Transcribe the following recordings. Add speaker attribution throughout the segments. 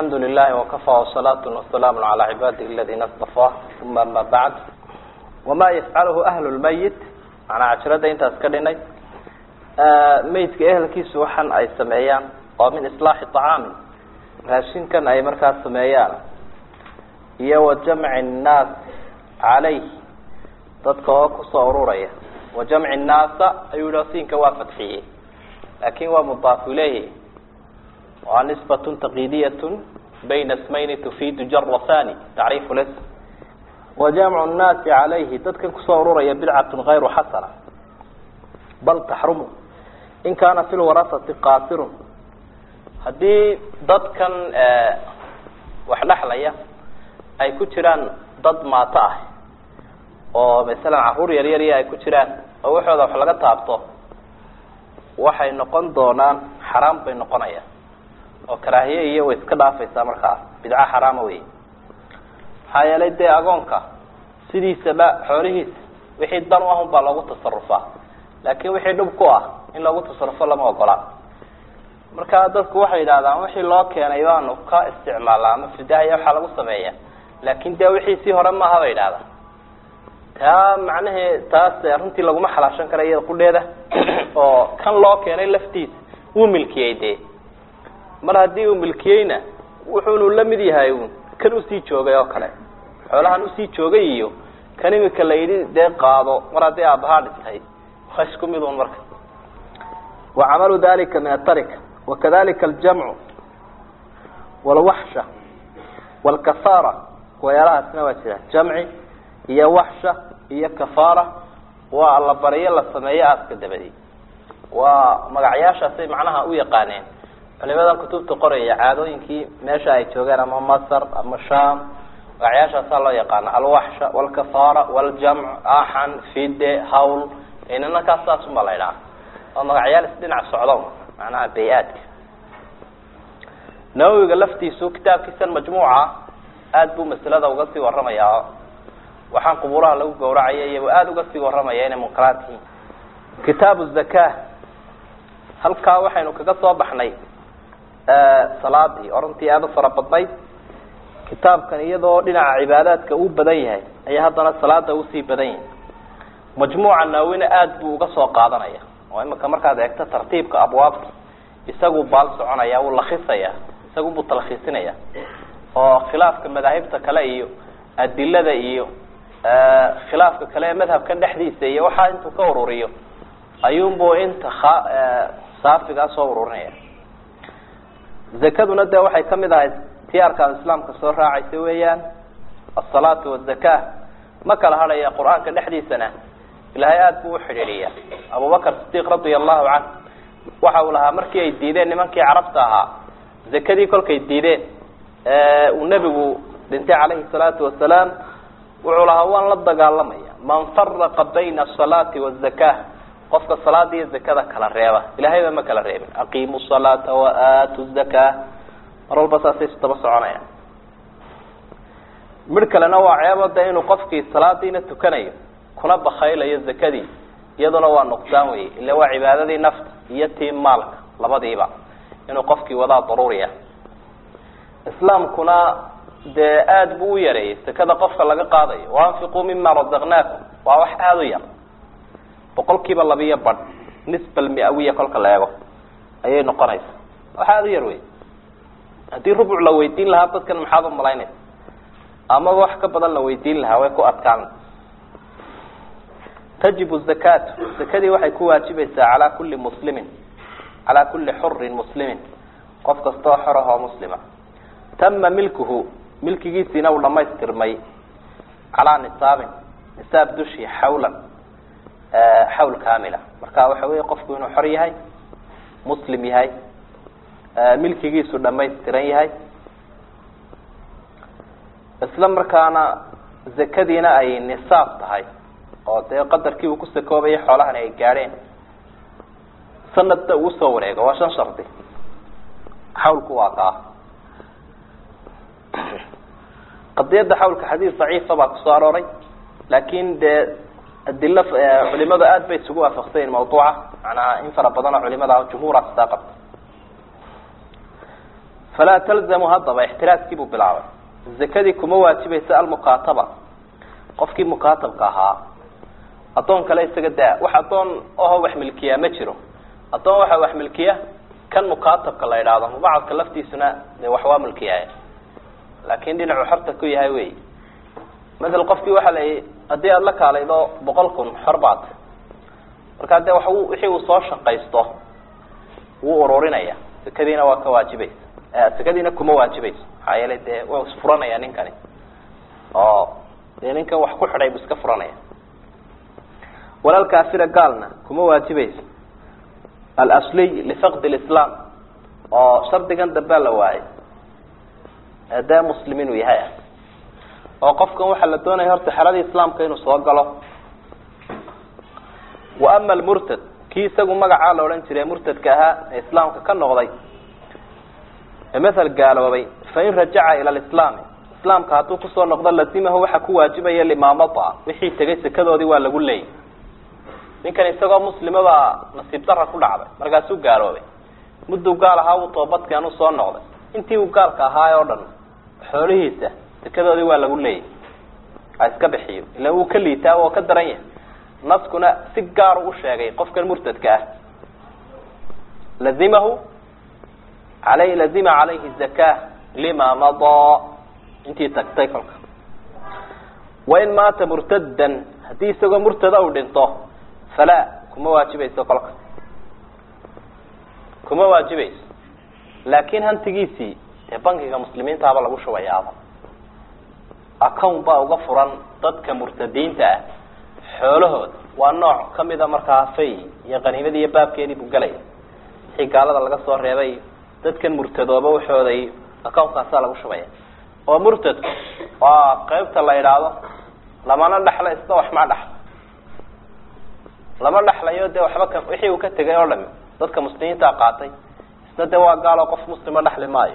Speaker 1: alxamdu lilahi wakafa wsalaatu wasalaamu calaa cibaadihi aladina stafaa uma ama bacd wama yafcaluhu ahlu lmayit manaa cajirada intaas ka dhinay meydka ehelkiisu waxan ay sameeyaan oo min islaaxi طacaamin raashinkan ay markaas sameeyaan iyo wa jamci nnaas calayh dadka oo kusoo ururaya wa jamci nnaasa ayuu yihi siinka waa fadxiyey laakin waa mudaaf ileyhi waa nisbat taqidiyat bayna smayni tufiidu jara thani tacriifu ls wa jamcu nnaasi calayhi dadkan kusoo ururaya bidcatun gayru xasana bal taxrumu in kaana fi lwarasati qaasirun haddii dadkan wax dhexlaya ay ku jiraan dad maato ah oo masalan caruur yar yar iyo ay ku jiraan oo waxooda wax laga taabto waxay noqon doonaan xaraam bay noqonayaan oo karaahiye iyo way iska dhaafaysaa markaas bidco xaraama wey maxaa yeelay dee agoonka sidiisaba xoolihiisa wixii dan u ah un baa loogu tasarufaa laakin wixii dhub ku ah in loogu tasarufo lama ogola marka dadku waxay yidhahdaan wixii loo keenay baanu ka isticmaalaa ama fidahaya waxaa lagu sameeya laakin dee wixii sii hore maaha bay yidhahdaan taa macnahee taas runtii laguma xalaashan kara iyada qudheeda oo kan loo keenay laftiisa wuu milkiyey dee mar haddii uu milkiyeyna wuxuunu la mid yahay un kan usii joogay oo kale xoolahan usii joogay iyo kan imika la yidhi dee qaado mar haddii aabahaa dhintay waa isku mid un marka wa camalu dalika min atarika wakadalika aljamcu walwaxsha walkafaara wayaalahaasna waa jira jamci iyo waxsha iyo kafaara waa allabaryo la sameeyo aaska dabadi waa magacyaashaasay macnaha u yaqaaneen culimadan kutubta qoraya caadooyinkii meesha ay joogeen ama masr ama sham magacyaashaasaa loo yaqaana alwaxsha walkafaara waljamc axan fide hawl inanakaas saasuma la ydhaha waa magacyaal isdhinac socdo macnaha bay-aadka nawowiga laftiisu kitaabkiisan majmuuca aada buu masalada uga sii waramayaa waxaan qubuuraha lagu gawracaya iyabu aada uga sii waramaya inay munkaraad yihiin kitaabu zaka halkaa waxaynu kaga soo baxnay salaadii orantii aada u fara badnayd kitaabkan iyadoo dhinaca cibaadaadka uu badan yahay ayaa haddana salaada usii badan yahay majmuuca naawina aada buu uga soo qaadanaya oo imika markaad eegto tartiibka abwaabta isagu baal soconaya wuu lakhisaya isagu buu talkhiisinaya oo khilaafka madaahibta kale iyo adilada iyo khilaafka kale ee madhabkan dhexdiisa iyo waxaa intuu ka ururiyo ayuunbu inta saafigaa soo ururinaya zakaduna dee waxay kamid ahayd tiyaarkaad islaamka soo raacaysa weeyaan asalaatu wazaka ma kala hadhaya qur-aanka dhexdiisana ilaahay aada buu uxidhiidhiya abubakar sidiiq radia allahu canh waxa uu lahaa markii ay diideen nimankii carabta ahaa zakadii kolkay diideen uu nebigu dhintay calayhi salaatu wasalaam wuxuu lahaa waan la dagaalamaya man faraqa bayna asalaati wazaka qofka salaada iyo zakada kala reeba ilahayba ma kala reebin aqiimu salaata waaatu zaka mar walba saasay isdaba soconayaan midh kalena waa ceebo de inuu qofkii salaadiina tukanayo kuna bakaylayo zakadii iyaduna waa nuqsaan wey ila waa cibaadadii nafta iyo tii maalka labadiiba inuu qofkii wadaa daruuriya islaamkuna dee aada buu u yareeyey zakada qofka laga qaadayo waanfiquu mima razaqnaakum waa wax aada u yar boqol kiiba labiyo badh nisba almiawiya kolka la eego ayay noqonaysa wax aada u yar wey haddii rubuc la weydiin lahaa dadkan maxaad umalaynaysa amaba wax ka badan la weydiin lahaa way ku adkaan tajibu zakatu zakadii waxay ku waajibaysaa calaa kulli muslimin calaa kulli xurin muslimin qof kastoo xor ahoo muslima tama milkuhu milkigiisiina uu dhamaystirmay calaa nisaabin nisaab dushii xawlan xawl kamila marka waxa weya qofku inuu xor yahay muslim yahay milkigiisu dhamaystiran yahay isla markaana zakadiina ay nisaab tahay oo dee qadarkii uu ku sakoobayay xoolahani ay gaadheen sanadna uu usoo wareego waa shan shardi xawlku waa kaa qadiyadda xawlka xadiis daciifa baa kusoo arooray laakin dee adilo culimadu aada bay isugu waafaqsanyiin mawduuca macnaha in fara badanoo culimada jumhuura sidaa qabta falaa talzamu haddaba ixtiraaskii buu bilaabay zakadii kuma waajibaysa almukaataba qofkii mukaatabka ahaa addoon kale isaga daa wax addoon oho wax milkiyaa ma jiro addoon waxaa wax milkiya kan mukaatabka la idhaahdo mubacadka laftiisuna dee wax waa milkiyaay laakin dhinacu xorta ku yahay wey maala qofkii waxaa la haddii aada la kaalaydo boqol kun xor baad markaa dee wax wixii uu soo shaqaysto wuu ururinaya sekadiina waa ka waajibaysa sekadiina kuma waajibayso maxaa yeelay dee waa isfuranaya ninkani oo dee ninkan wax ku xidhay bu iska furanaya walal kaafira gaalna kuma waajibayso alasliy lifaqdi lislaam oo shardigan dambea la waayay dee muslim inuu yahay ah oo qofkan waxaa la doonaya horta xeladii islaamka inuu soo galo wa ama almurtad kii isagu magacaa la odhan jiray murtadka ahaa ee islaamka ka noqday ee mathal gaaloobay fain rajaca ila lislaami islaamka hadduu kusoo noqdo lazimahu waxaa ku waajibaya limaamada wixii tegay sekadoodii waa lagu leeyay ninkan isagoo muslima baa nasiib dara ku dhacday markaasuu gaaloobay mudduu gaal ahaa uu toobadkeen u soo noqday intii uu gaalka ahaay oo dhan xoolihiisa sekadoodii waa lagu leeyay ha iska bixiyo ila wuu ka liitaa oo ka daran yahay naskuna si gaaru u sheegay qofkan murtadka ah lazimahu alay lazima calayhi zaka lima madaa intii tagtay kolka wain maata murtadan haddii isagoo murtada uu dhinto falaa kuma waajibayso kolka kuma waajibayso laakin hantigiisii dee bankiga muslimiintaaba lagu shubayaaba account baa uga furan dadka murtadiinta ah xoolahooda waa nooc kamida markaa fay iyo qaniimadii iyo baabkeedii buu gelaya wixii gaalada laga soo reebay dadkan murtadooba waxooday account-kaasaa lagu shubaya oo murtadku waa qeybta la idhaahdo lamana dhexla isna wax ma dhexlo lama dhexlayo dee waxba ka wixii uu ka tegay oo dhami dadka muslimiinta qaatay isna dee waa gaaloo qof muslima dhexli maayo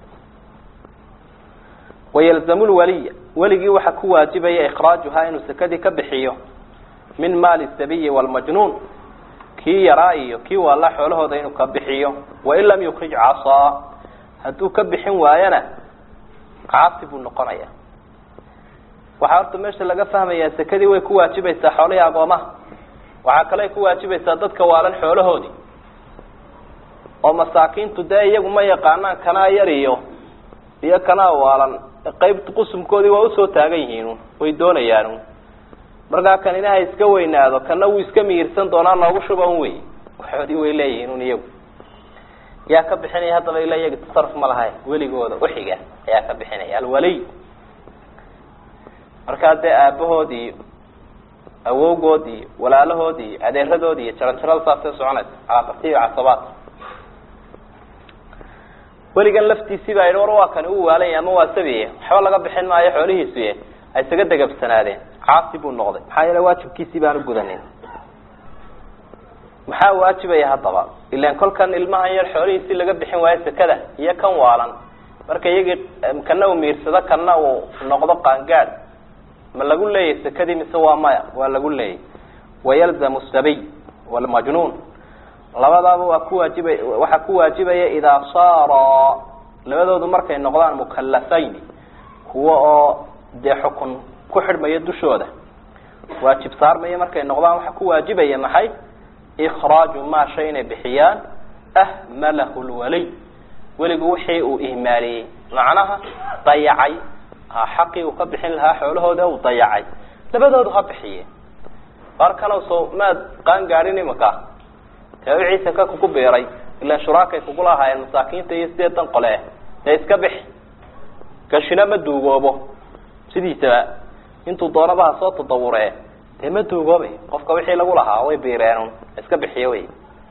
Speaker 1: wayalzamu lwaliya weligii waxaa ku waajibaya ikhraajuhaa inuu sekadii ka bixiyo min maali sabiyi wlmajnuun kii yaraa iyo kii waala xoolahooda inuu ka bixiyo wain lam yukrij casaa hadduu ka bixin waayana caasi buu noqonaya waxaa horta meesha laga fahmayaa sekadii way ku waajibaysaa xoolihii agoomaha waxaa kale ay ku waajibaysaa dadka waalan xoolahoodii oo masaakiintu dee iyagu ma yaqaanaan kanaa yar iyo iyo kanaa waalan qeybt qusumkoodii waa usoo taagan yihiin way doonayaan markaa kanina ha iska weynaado kana wuu iska miyirsan doonaa noogu shuban wey waxoodii way leeyihiin un iyagu yaa ka bixinaya haddaba ila iyaga tasaruf ma lahay weligooda uxiga ayaa ka bixinaya alwaliy markaa dee aabahood iyo awowgood iyo walaalahood iyo adeeradood iyo jaranjarada saasay soconaysa calaaqati iyo casabaad weligan laftiisii baa yidhi war waa kani u waalanya ama waa sabiye waxba laga bixin maayo xoolihiisuye ay isaga degabsanaadeen caasi buu noqday maxaa yeele waajibkiisii baanu gudanin maxaa waajibaya haddaba ilan kolkan ilmahan yar xoolihiisii laga bixin waayo sekada iyo kan waalan marka iyagii kana uu miirsado kana uu noqdo qaangaad ma lagu leeyahy sekadii mise waa maya waa lagu leeyay wayalzamu sabiy walmajnuun labadaaba waa ku waajiba waxaa ku waajibaya idaa saara labadoodu markay noqdaan mukalafayn kuwa oo dee xukun ku xidhmaya dushooda waajib saarmaya markay noqdaan waxaa ku waajibaya maxay ikraaju maa shay inay bixiyaan ahmalahu lwaliy weligu wixii uu ihmaaliyey macnaha dayacay xaqii uu ka bixin lahaa xoolahooda uu dayacay labadoodu ha bixiye markana so maad qaan gaadhin imika taabiciisa ka kugu biiray ilan shuraakay kugula ahaayeen masaakiinta iyo sideedan qole dee iska bixi gashina ma duugoobo sidiisaba intuu doonaba ha soo tadawure dee ma duugoobay qofka wixii lagu lahaa way biireen iska bixiye wey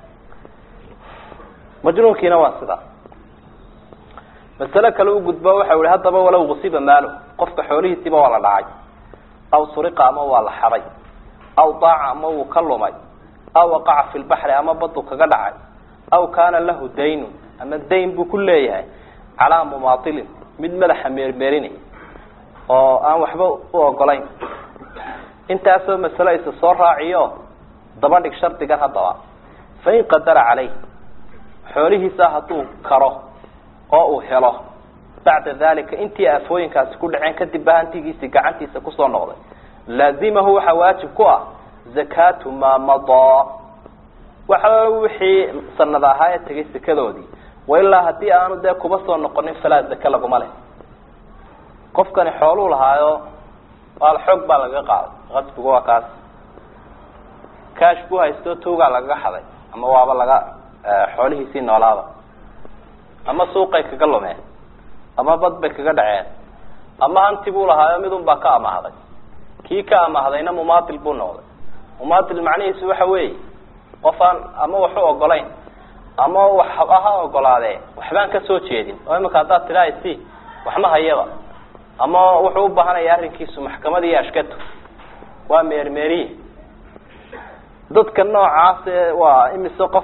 Speaker 1: majnuunkiina waa sidaa masale kale u gudbo waxa ihi haddaba walow gusiba maalo qofka xoolihiisiiba waa la dhacay aw suriqa ama waa la xaday aw daaca ama wuu ka lumay aw waqaca fi lbaxri ama badu kaga dhacay aw kaana lahu daynun ama dayn buu ku leeyahay calaa mumaatilin mid madaxa meermeerinay oo aan waxba u ogolayn intaasoo masale isa soo raaciyo daba dhig shardigan haddaba fain qadara caleyh xoolihiisa hadduu karo oo uu helo bacda dalika intii aafooyinkaasi ku dhaceen kadib ba hantigiisii gacantiisa kusoo noqday laazimahu waxaa waajib ku ah zakatu maa madaa waxa wixii sanad ahaa ee tegay sekadoodii wailaa haddii aanu dee kuba soo noqonin falaa zake laguma leh qofkani xooluu lahaayo waal xoog baa lagaga qaaday qasbigu waa kaas kaash ku haysto tuugaa lagaga xaday ama waaba laga xoolihiisii noolaaba ama suuqay kaga lumeen ama bad bay kaga dhaceen ama hanti buu lahaayo midun baa ka amahday kii ka amahdayna mumaatil buu noqday mumaatil macnihiisu waxa weeye qof aan ama waxu ogolayn ama wax ha ogolaadee waxbaan ka soo jeedin oo imika haddaad tidhaa si waxma hayaba ama wuxuu u baahanaya arrinkiisu maxkamad iyo ashkato waa meermeeriye dadka noocaas ee waa imise qof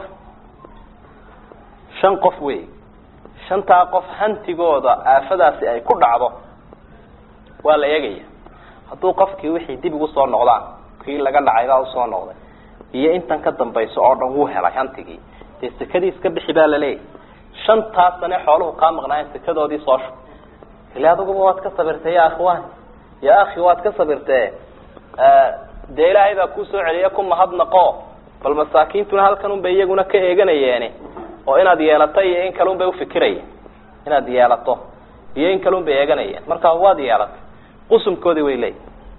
Speaker 1: shan qof wey shantaa qof hantigooda aafadaasi ay ku dhacdo waa la eegaya hadduu qofkii wixii dib ugu soo noqdaan kii laga dhacay baa usoo noqday iyo intan ka dambayso oo dhan wuu helay hantigii dee sekadii iska bixi baa laleeyahy shantaas sane xooluhu kaa maqnaayen sekadoodii soo shub ile aduguba waad ka sabirtay ya akhwan ya akhi waad ka sabirtee dee ilaahay baa kuu soo celiya ku mahadnaqo bal masaakiintuna halkan un bay iyaguna ka eeganayeeni oo inaad yeelato iyo in kale un bay ufikirayeen inaad yeelato iyo in kale un bay eeganayeen marka waad yeelatay qusumkoodii way leeyihin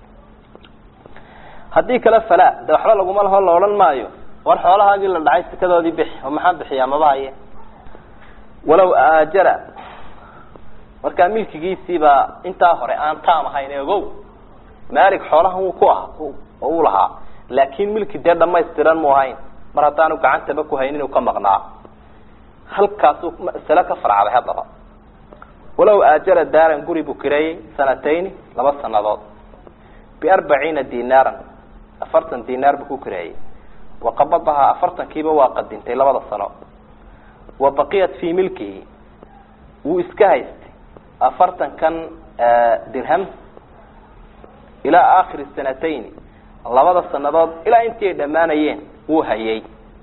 Speaker 1: haddii kale falaa de waxba laguma laho la odhan maayo war xoolahaagii la dhacay sekadoodii bixi oo maxaan bixiyaa maba haye walow aajara markaa milkigiisiibaa intaa hore aan taam ahayn ogow maalik xoolahan wuu ku aha oo uu lahaa laakin milki dee dhamaystiran mu ahayn mar haddaanu gacantaba ku haynin uu ka maqnaa halkaasuu masale ka farcday haddaba walow aajara daaran guri buu kireeyey sanatayni laba sanadood biarbaciina dinaaran afartan dinaar buu ku kireeyey waqabadahaa afartankiiba waa qadintay labada sano wa baqiyat fii milkihi wuu iska haystay afartankan dirham ilaa aakhiri sanatayni labada sanadood ilaa intii ay dhammaanayeen wuu hayay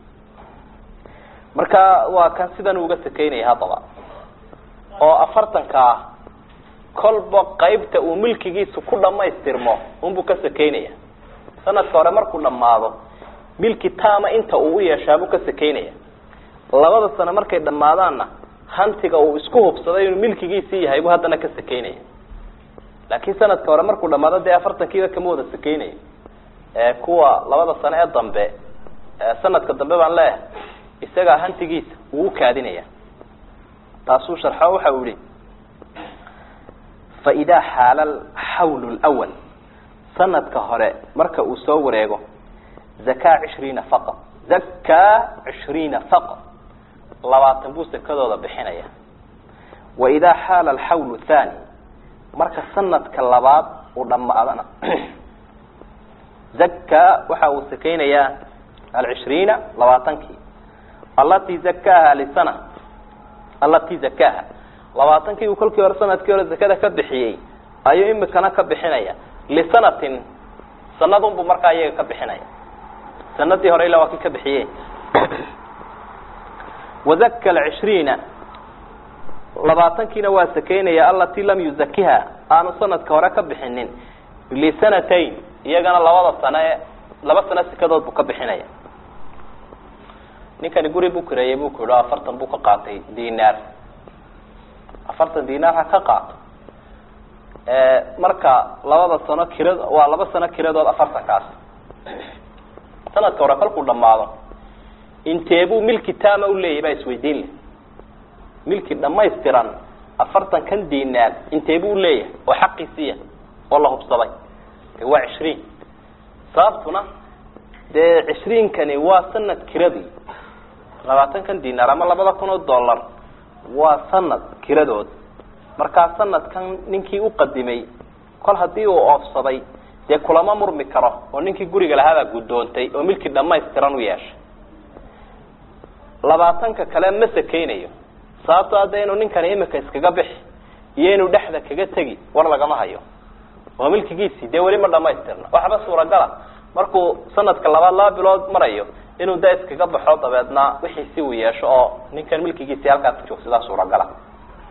Speaker 1: marka waa kan sidan uga sakeynaya haddaba oo afartankaa kolba qaybta uu milkigiisu ku dhamaystirmo unbuu ka sakeynaya sanadka hore markuu dhammaado milki taama inta uu u yeeshaabuu ka sakeynaya labada sano markay dhammaadaanna hantiga uu isku hubsaday inuu milkigiisii yahay buu haddana ka sakeynaya laakiin sanadka hore markuu dhamaado dee afartankiiba kama wada sakeynaya ee kuwa labada sano ee dambe sanadka dambe baan leeyahay isagaa hantigiisa wuu ukaadinaya taasuu sharxo waxa uu yihi faidaa xaala xawl lwal sanadka hore marka uu soo wareego zakaa cishriina faqad zakaa cishriina faqad labaatan buu sekadooda bixinaya wa idaa xaala alxawl thani marka sanadka labaad uu dhamaadana zakaa waxa uu sakeynayaa alcishriina labaatankii alati zakaaha lisana alati zakaaha labaatankii uu kolkii hore sanadkii hore zakada ka bixiyey ayuu imikana ka bixinaya lisanatin sanadun buu markaa iyaga ka bixinaya sanadii hore ilaa waa kii ka bixiye wazaka alcishriina labaatankiina waa sakeynaya alati lam yuzakiha aanu sanadka hore ka bixinin lisanatayn iyagana labada sano ee laba sano sekadood buu ka bixinaya ninkani guri buu kireeyey buu ku yihi afartan buu ka qaatay dinaar afartan dinaar ha ka qaato marka labada sano kirad waa laba sano kiradood afartankaas sanadka hore kolkuu dhamaado inteebuu milki tama uleeyahy baa isweydiin leh milki dhamaystiran afartan kan dinaar inteebuu uleeyahay oo xaqiisiiya oo la hubsaday de waa cishriin sababtuna dee cishriinkani waa sanad kiradii labaatan kan dinaar ama labada kun oo dollar waa sanad kiradood markaa sanadkan ninkii uqadimay kol hadii uu oofsaday dee kulama murmi karo oo ninkii guriga lahaabaa guddoontay oo milki dhamaystiran u yeeshay labaatanka kale ma sakeynayo sababto hadda inuu ninkani imika iskaga bixi iyo inuu dhexda kaga tegi war lagama hayo oo milkigiisii dee weli ma dhamaystirna waxba suuragala markuu sanadka labaad laba bilood marayo inuu da iskaga baxo dabeedna wixiisi uu yeesho oo ninkan milkigiisii halkaas joogsada suuragala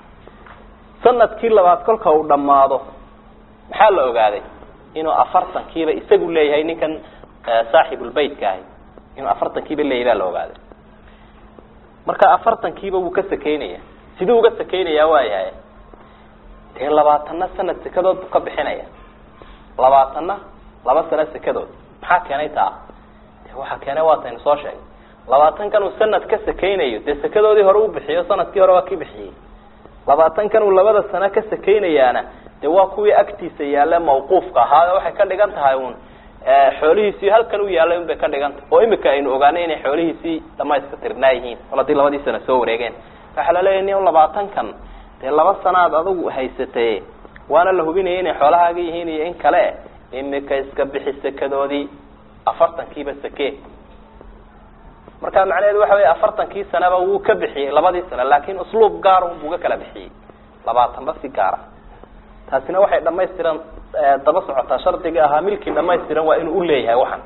Speaker 1: sanadkii labaad kolka uu dhammaado maxaa la ogaaday inuu afartankiiba isagu leeyahay ninkan saaxibulbeytka ahi inuu afartankiiba leeyahy baa la ogaaday marka afartankiiba wuu ka sakeynaya siduu uga sakeynayaa waayahay dee labaatanna sanad sekadood buu ka bixinaya labaatanna laba sano sekadood maxaa keenay taa de waxaa keenay waataynu soo sheegay labaatankan uu sanad ka sakeynayo dee sekadoodii hore u bixiyo sanadkii hore waa ki bixiyey labaatankan uu labada sano ka sakeynayaana de waa kuwii agtiisa yaale mawquufka ahaa waxay ka dhigan tahay un xoolihiisii halkan u yaalay un bay ka dhigan tahay oo imika aynu ogaanay inay xoolihiisii dhamayska tirnaa yihiin kol hadii labadii sano soo wareegeen waxaa laleeyahy nin labaatankan dee laba sanaad adigu haysatay waana la hubinaya inay xoolahaaga yihiin iyo in kale imika iska bixi sekadoodii afartankiiba sake marka macnaheedu waxa wey afartankii sanaba wuu ka bixiyey labadii sano laakin usluub gaar un buu ga kala bixiyey labaatanba si gaara taasina waxay dhamaystiran daba socotaa shardiga ahaa milkii dhamaystiran waa inuu uleeyahay waxan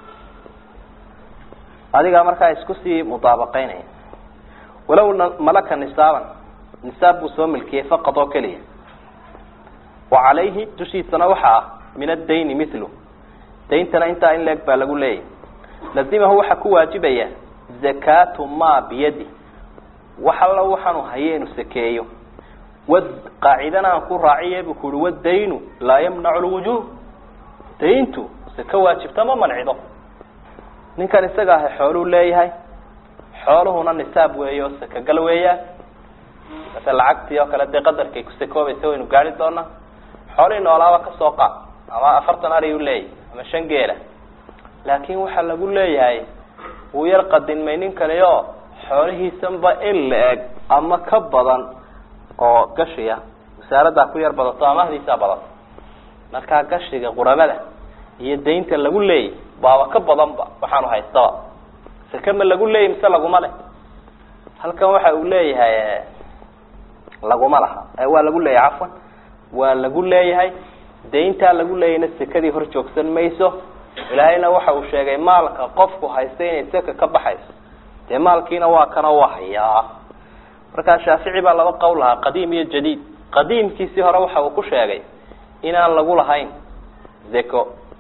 Speaker 1: adigaa markaa isku sii mudaabaqeynaya walow malaka nisaaban nisaab buu soo milkiyey faqad oo keliya wa calayhi dushiisana waxa ah min addayni mithlu dayntana intaa in leeg baa lagu leeyahy lazimahu waxaa ku waajibaya zakaatu ma biyadi wax alla waxaanu haye inu sakeeyo wad qaacidana aan ku raaciye buu ku uhi waddaynu laa yamnacu lwujuub dayntu saka waajibta ma mancido ninkan isaga ahay xooluu leeyahay xooluhuna nisaab weeye oo sakagal weeyaan mase lacagtii oo kale dee qadarkay ku sakoobaysa waynu gaari doonaa xoolihii noolaaba kasoo qaad ama afartan ariyu leeyahy ama shan geela laakin waxaa lagu leeyahay wuu yar qadinmay nin kale oo xoolihiisanba in la eg ama ka badan oo gashiya wasaaradaa ku yar badato ama ahdiisaa badato markaa gashiga quramada iyo daynta lagu leeyay baaba ka badanba waxaanu haystaba sake ma lagu leeyay mise laguma leh halkan waxa uu leeyahay laguma laha waa lagu leeyahay cafwan waa lagu leeyahay dayntaa lagu leeyayna sekadii hor joogsan mayso ilaahayna waxa uu sheegay maalka qofku haysta inay seka ka baxayso dee maalkiina waa kana waa hayaa markaa shaafici baa laba qowl lahaa qadiim iyo jadiid qadiimkiisii hore waxa uu ku sheegay inaan lagu lahayn zeko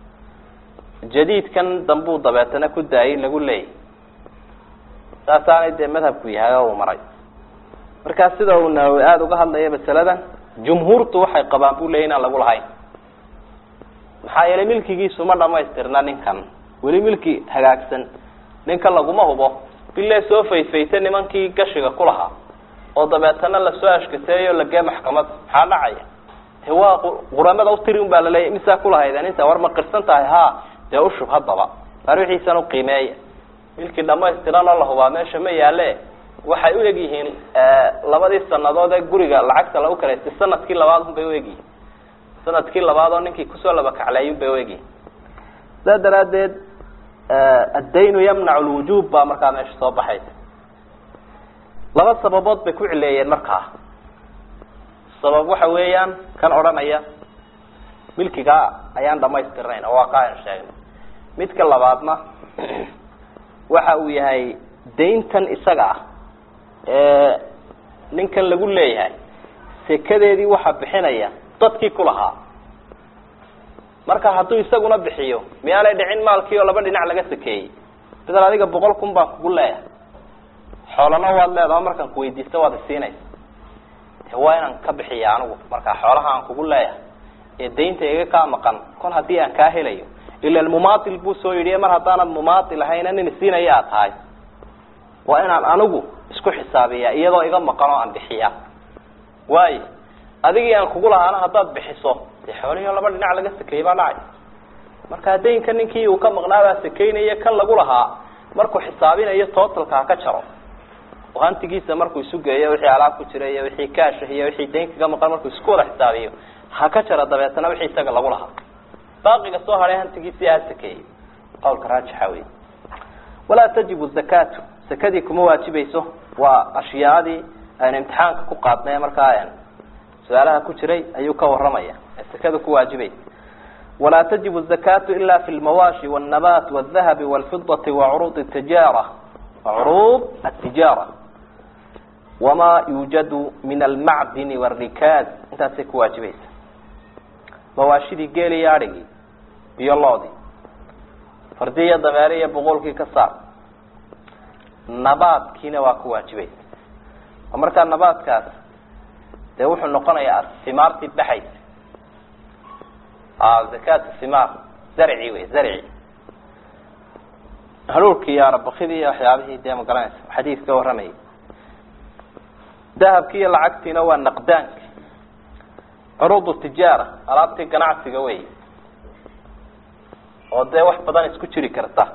Speaker 1: jadiidkan dambuu dabeetana ku daayay lagu leeyay saasaanay dee madhabku yahay oo uu maray markaa sida uu nawowi aada uga hadlaya masaladan jumhuurtu waxay qabaan buu leeyay inaan lagu lahayn maxaa yeelay milkigiisu ma dhamaystirna ninkan weli milki hagaagsan ninka laguma hubo bile soo fayfayta nimankii gashiga ku lahaa oo dabeetana lasoo ashkateeyo lagee maxkamad maxaa dhacaya de waa quramada utiri un baa laleeya misaa kulahaydeen inta war ma qirsan tahay ha dee ushub haddaba mar wixiisan uqiimeeya milkii dhamaystiran oo la hubaa meesha ma yaale waxay u eg yihiin labadii sanadood ee guriga lacagta lagu kalaystay sanadkii labaad un bay u egyihiin sanadkii labaad oo ninkii kusoo laba kacleeyun bay u egyihiin saa daraadeed addaynu yamnacu lwujuub baa markaa meesha soo baxaysa laba sababood bay ku cileeyeen markaa sabab waxa weeyaan kan odhanaya milkigaa ayaan dhamaystirnayn oo waa ka aynu sheegnay midka labaadna waxa uu yahay dayntan isaga ah ee ninkan lagu leeyahay sekadeedii waxaa bixinaya dadkii ku lahaa marka hadduu isaguna bixiyo miyaanay dhicin maalkii oo laba dhinac laga sakeeyey bedel adiga boqol kun baan kugu leeyahay xoolana waad leedaha markaan kuweydiista waad isiinaysa de waa inaan ka bixiya anigu markaa xoolaha aan kugu leeyahay ee daynta iga kaa maqan kol haddii aan kaa helayo ila mumaatil buu soo yidhi mar haddaanad mumaatil ahayna nin isiinaya aad tahay waa inaan anigu isku xisaabiya iyadoo iga maqan oo aan bixiya waayo adigii aan kugu lahaana haddaad bixiso dee xoolihii oo laba dhinac laga sakeeyey baa dhacay marka daynka ninkii uu ka maqnaabaa sakeynaya kan lagu lahaa markuu xisaabinayo totalka ha ka jaro oo hantigiisa markuu isu geeyo wixii alaab ku jira iyo wixii kaasha iyo wixii dayn kaga maqan markuu isku wada xisaabiyo ha ka jaro dabeetana wixii isaga lagu lahaa baaqiga soo hadhay hantigiisii ha sakeeyey qawlka raajixa wey walaa tajibu zakatu sakadii kuma waajibayso waa ashyaadii aynu imtixaanka ku qaadnay markaa su-aalaha ku jiray ayuu ka waramaya ee sakada ku waajibaysa walaa tajibu zakatu ila fi lmawaashi wاlnabat wاdahabi wاlfidati wacuruud tijaara curuud atijaara wamaa yuujadu min almacdini wاrikaaz intaasay ku waajibaysa mawaashidii geeli iyo adhigii iyo loodii fardi iyo dameere iyo boqolkii ka saar nabaadkiina waa ku waajibaysa oo markaa nabaadkaas dee wuxuu noqonayaa simaartii baxaysa zakat simaar zarci wey zarci hanuulkii iyo arabakidii iyo waxyaabihii dee magaranaysa xadiis ka warramayay dahabkii iyo lacagtiina waa naqdaanka curuudu tijaara alaabtii ganacsiga wey oo dee wax badan isku jiri karta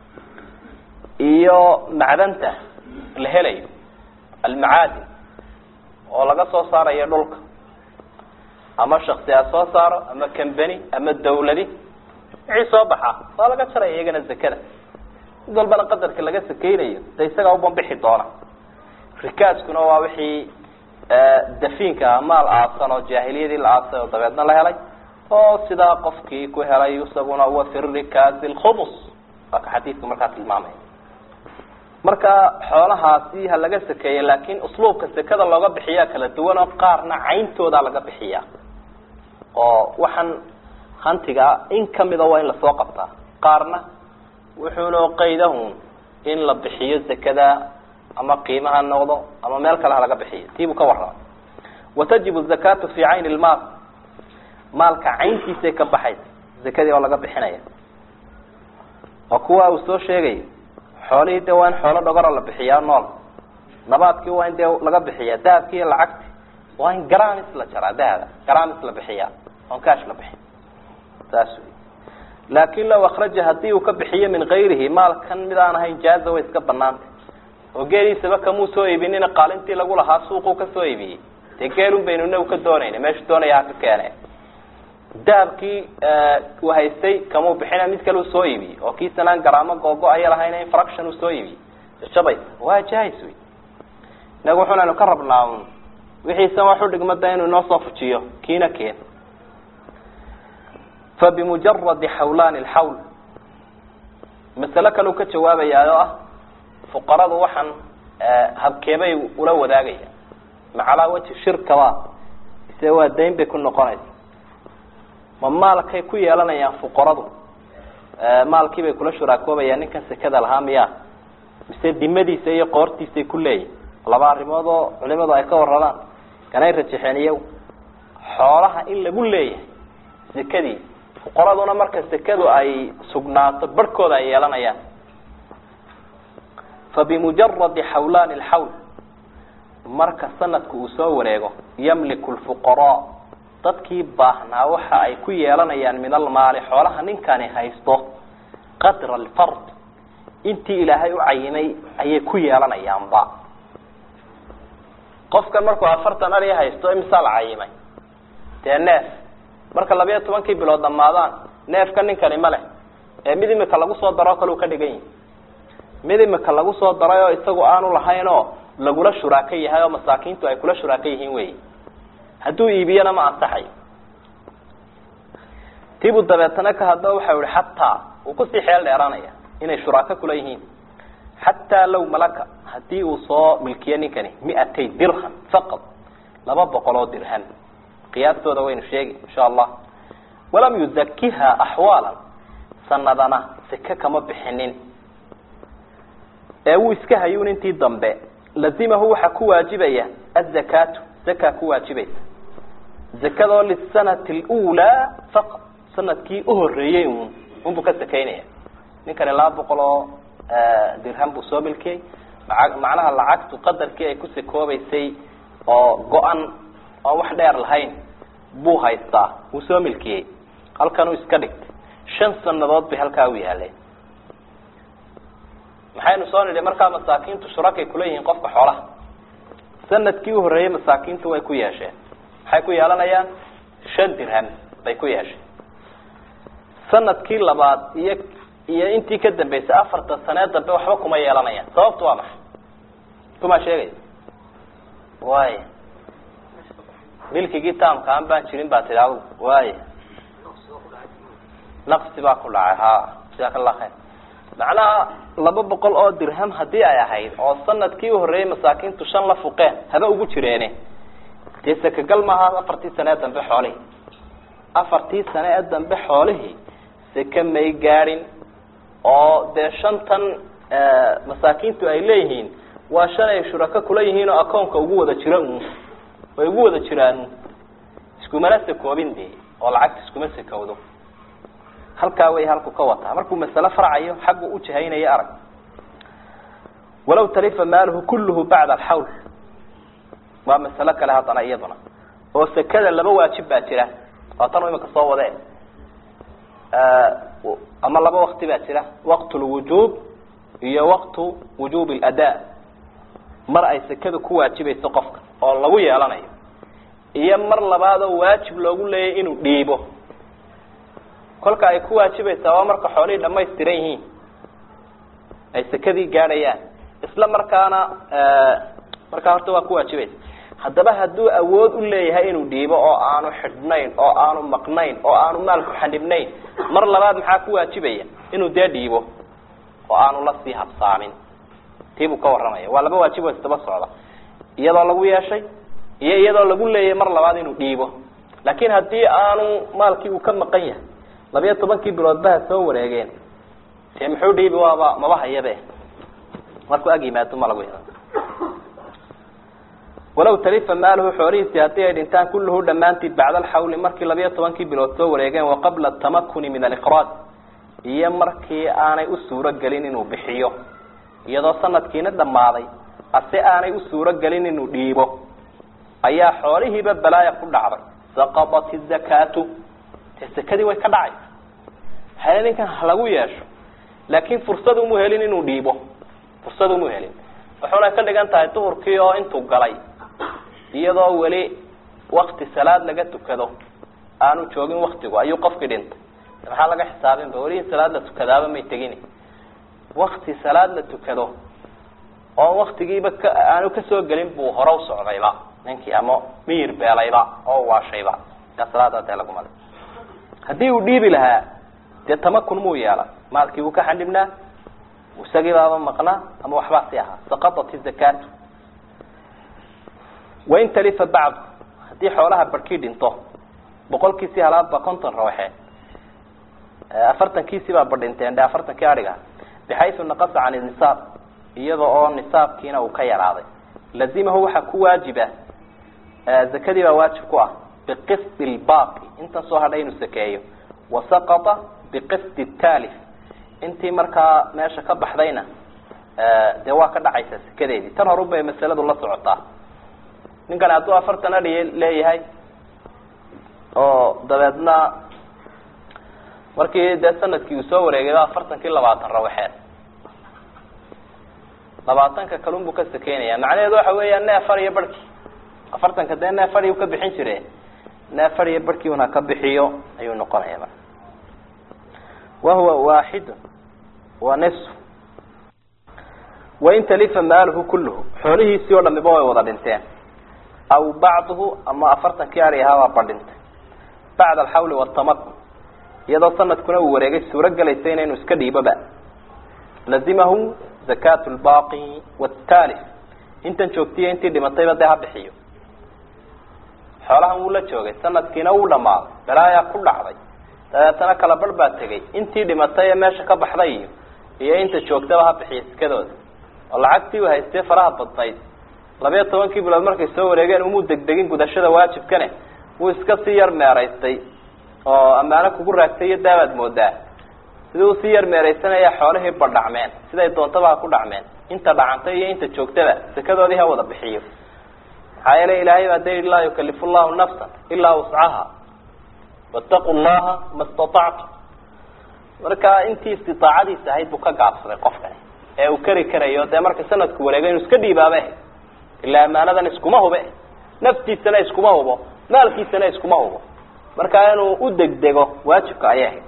Speaker 1: iyo macdanta la helayo almacaadin oo laga soo saarayo dhulka ama shaksi ha soo saaro ama cambany ama dawladi wixii soo baxa waa laga jaraya iyagana zakada mid walbana qadarka laga sakeynayo de isagaa ubanbixi doona rikaaskuna waa wixii dafiinka maal aasan oo jaahiliyadii la aasay oo dabeedna la helay oo sidaa qofkii ku helay isaguna wa fi rikaasi lkhumus waa ka xadiidku markaa tilmaamaya marka xoolahaasi ha laga sakeeya laakin usluubka sekada looga bixiyaa kala duwan oo qaarna cayntooda laga bixiyaa oo waxaan hantiga in kamida waa in lasoo qabtaa qaarna wuxuuna qaydahun in la bixiyo zakada ama qiima ha noqdo ama meel kale ha laga bixiyo tiibuu ka warrama watajibu zakatu fi cayni lmaal maalka cayntiisay ka baxaysa zakadii oo laga bixinaya waa kuwa uu soo sheegayo xoolihii de waa in xoolo dhogoro la bixiyaa nool nabaadkii waa in dee laga bixiyaa dahabkii iyo lacagti waa in garamis la jaraa dahaba garamis la bixiyaa oon kaash la bixin saas wey laakin law akraja hadii uu ka bixiyo min gayrihi maalkan mid aan ahayn jaaza way iska banaantay oo geeliisaba kamuu soo iibinina qaalintii lagu lahaa suuquu kasoo iibiyey dee geelun baynu inagu ka doonayna meeshu doonaya ha ka keene dahabkii uu haystay kamuu bixina mid kale uu soo iibiyey oo kiisanaan garaamo googo-aya lahayna infraction uu soo iibiyey jabaysa waa jahis wey inagu wuxunaynu ka rabnaa un wixiisan wax u dhigmada inuu inoo soo fujiyo kiina keen fabimujaradi xawlaani lxawl masale kale uu ka jawaabayaa oo ah fuqaradu waxaan habkeebay ula wadaagaya macalaa waji shirkaba ise waa dayn bay ku noqonaysa ma maalkay ku yeelanayaan fuqaradu maalkii bay kula shuraakoobayaan ninkan sekada lahaa miya mise dimadiisa iyo qoortiisay ku leeyihin laba arrimood oo culimadu ay ka warramaan kanay rajaxeen iyagu xoolaha in lagu leeyahay sekadii fuqaraduna marka sekadu ay sugnaato barhkooda ay yeelanayaan fabimujaradi xawlaani lxawl marka sanadku uu soo wareego yamliku lfuqaraa dadkii baahnaa waxa ay ku yeelanayaan min almaali xoolaha ninkani haysto qadra alfard intii ilaahay u cayimay ayay ku yeelanayaanba qofkan markuu afartan ari haysto imisaa la cayimay dee neef marka labayo tobankii bilood dhamaadaan neefka ninkani ma leh ee mid imika lagu soo daroo kale uu ka dhigan yihi mid imika lagu soo daray oo isagu aanu lahayn oo lagula shuraako yahay oo masaakiintu ay kula shuraako yihiin wey hadduu iibiyana ma ansaxayo tiibuu dabeetana ka hadlo waxa ihi xataa uu kusii xeel dheeraanaya inay shuraako kula yihiin xataa low malaka hadii uu soo milkiyo ninkani miatay dirham faqad laba boqol oo dirham qiyaastooda waynu sheegi insha allah walam yuzakiha axwaala sanadana seke kama bixinin ee wuu iska hayuun intii dambe lazimahu waxaa ku waajibaya azakaatu zaka ku waajibaysa zakadoo lisanati lulaa faqad sanadkii uhoreeyey un unbuu ka sakaynaya ninkani laba boqol oo dirham buu soo milkiyey maa macnaha lacagtu qadarkii ay ku sakoobaysay oo go-an oon wax dheer lahayn buu haystaa wuu soo milkiyey halkanuu iska dhigtay shan sanadood bay halkaa u yaaleen maxaynu soo nidhi markaa masaakiintu shurakay kula yihiin qofka xoolaha sanadkii u horreeyey masaakiintu way ku yeesheen maxay ku yeelanayaan shan dirham bay ku yeesheen sanadkii labaad iyo iyo intii ka dambeysay afartan sanee dambe waxba kuma yeelanayaan sababtu waa maxay kumaa sheegaya waay milkigii taamka aan baan jirin baa tidhi adigu waay naqsi baa ku dhacay ha jazaaka allah khayr macnaha laba boqol oo dirham haddii ay ahayd oo sanadkii uhoreeyey masaakiintu shan la fuqeen haba ugu jireene dee sakagal maaha afartii sane ee dambe xoolihii afartii sane ee dambe xoolihii seke may gaadhin oo dee shantan masaakiintu ay leeyihiin waa shan ay shurako kula yihiin oo akoonka ugu wada jira un way ugu wada jiraan iskumana sakoobin de oo lacagta iskuma sakowdo halkaa way halku ka wataa markuu masale farcayo xaggu u jahaynayo arag walaw talifa maaluhu kulluhu bacda alxawl waa masalo kale haddana iyaduna oo sekada laba waajib baa jira waa tan imika soo wadee ama laba wakti baa jira waqt lwujuub iyo waqtu wujuub اlada mar ay sekada ku waajibayso qofka oo lagu yeelanayo iyo mar labaadoo waajib loogu leeyay inuu dhiibo kolka ay ku waajibaysaa waa marka xoolihii dhamaystiran yihiin ay sekadii gaadhayaan isla markaana markaa horta waa ku waajibaysa haddaba hadduu awood u leeyahay inuu dhiibo oo aanu xidhnayn oo aanu maqnayn oo aanu maalku xanibnayn mar labaad maxaa ku waajibaya inuu dee dhiibo oo aanu la sii habsaamin tiibuu ka warramaya waa laba waajib oo isdaba socda iyadoo lagu yeeshay iyo iyadoo lagu leeyahay mar labaad inuu dhiibo laakiin haddii aanu maalkii uu ka maqan yahay labiyo tobankii biloodbaha soo wareegeen dee muxuu dhiibi waaba maba hayabe markuu ag yimaado ma lagu yeelan walaw talifa maaluhu xoolihiisii haddii ay dhintaan kulluhu dhammaantii bacda alxawli markii labiyo tobankii bilood soo wareegeen wa qabla tamakuni min alikraaj iyo markii aanay u suuro gelin inuu bixiyo iyadoo sanadkiina dhammaaday ase aanay u suuro gelin inuu dhiibo ayaa xoolihiiba balaaya ku dhacday saqadat izakaatu dee sakadii way ka dhacaysa hale ninkan halagu yeesho laakiin fursad umu helin inuu dhiibo fursad umu helin wuxuuna ka dhigan tahay duhurkii oo intuu galay iyadoo weli wakti salaad laga tukado aanu joogin waktigu ayuu qofkii dhintay maxaa laga xisaabinba weli in salaad la tukadaaba may tegin wakti salaad la tukado oo waktigiiba ka aanu kasoo gelin buu hore u socdayba ninkii ama miyir beelayba oo waashayba yaa salaada dee laguma le haddii uu dhiibi lahaa dee tamakun muu yeela maalkii buu ka xandhibnaa isagii baaba maqnaa ama waxbaa si ahaa saqadat izakaatu wain talifa bacdu haddii xoolaha barhkii dhinto boqolkiisii halaadba konton rawaxe afartankiisii baa badhinteen de afartankii adhiga bixaysu naqasa can nisaab iyada oo nisaabkiina uu ka yaraaday lazimahu waxaa ku waajiba zakadii baa waajib ku ah biqisdi lbaaqi intan soo hadhay inuu sakeeyo wasaqata biqisdi taalif intii markaa meesha ka baxdayna dee waa ka dhacaysaa sekadeedii tan horun bay masaladu la socotaa ninkan hadduu afartan adhi leeyahay oo dabeedna markii dee sanadkii uu soo wareegayba afartankii labaatan rawaxeed labaatanka kalun buu ka sakeynaya macnaheedu waxa weeya neef ar iyo barhkii afartanka dee neef adhi u ka bixin jire neef ar iyo barhkii una ka bixiyo ayuu noqonaya marka wahuwa waaxidu wa nisfu wain talifa maaluhu kulluhu xoolihiisii oo dhamiba way wada dhinteen aw bacduhu ama afartankii ari ahaabaa badhintay bacda alxawli watamakun iyadoo sanadkuna uu wareegay suuro gelaysa inaynu iska dhiiboba lazimahu zakatu lbaaqi wtaalif intan joogtiyo intii dhimatayba dee ha bixiyo xoolahan wuu la joogay sanadkiina wuu dhamaaday balaayaa ku dhacday dabeetana kala barh baa tegay intii dhimatay ee meesha ka baxday iyo iyo inta joogtaba ha bixiyo sikadooda oo lacagtii uu haystee faraha badnayd labiyo tobankii bilood markay soo wareegeen umuu degdegin gudashada waajibkane wuu iska sii yar meeraystay oo ammaano kugu raagtay iyo daabaad moodaa sidii uu sii yar meeraysanaya xoolihii badhacmeen siday doontaba ha ku dhacmeen inta dhacantay iyo inta joogtaba sakadoodii ha wada bixiyo maxaa yeele ilaahay baa da laa yukalifu llahu nafsan ilaa wuscaha wataqu llaha ma statactu marka intii istiaacadiisa ahayd buu ka gaabsaday qofkani ee uu kari karayo dee marka sanadku wareegay inuu iska dhiibaabe ilaa amaanadan iskuma hube naftiisana iskuma hubo maalkiisana iskuma hubo markaa inuu u degdego waajibka ayay ahayd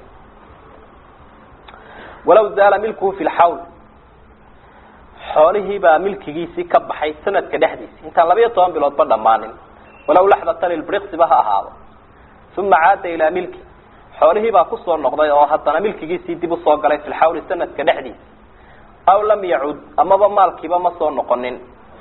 Speaker 1: walaw zaala milkuhu fi lxawl xoolihii baa milkigiisii ka baxay sanadka dhexdiisi intaan labiyo toban biloodba dhammaanin walaw laxdatan ilbriqsiba ha ahaado uma caada ilaa milki xoolihii baa kusoo noqday oo haddana milkigiisii dib usoo galay fi lxawli sanadka dhexdiisa aw lam yacud amaba maalkiiba ma soo noqonin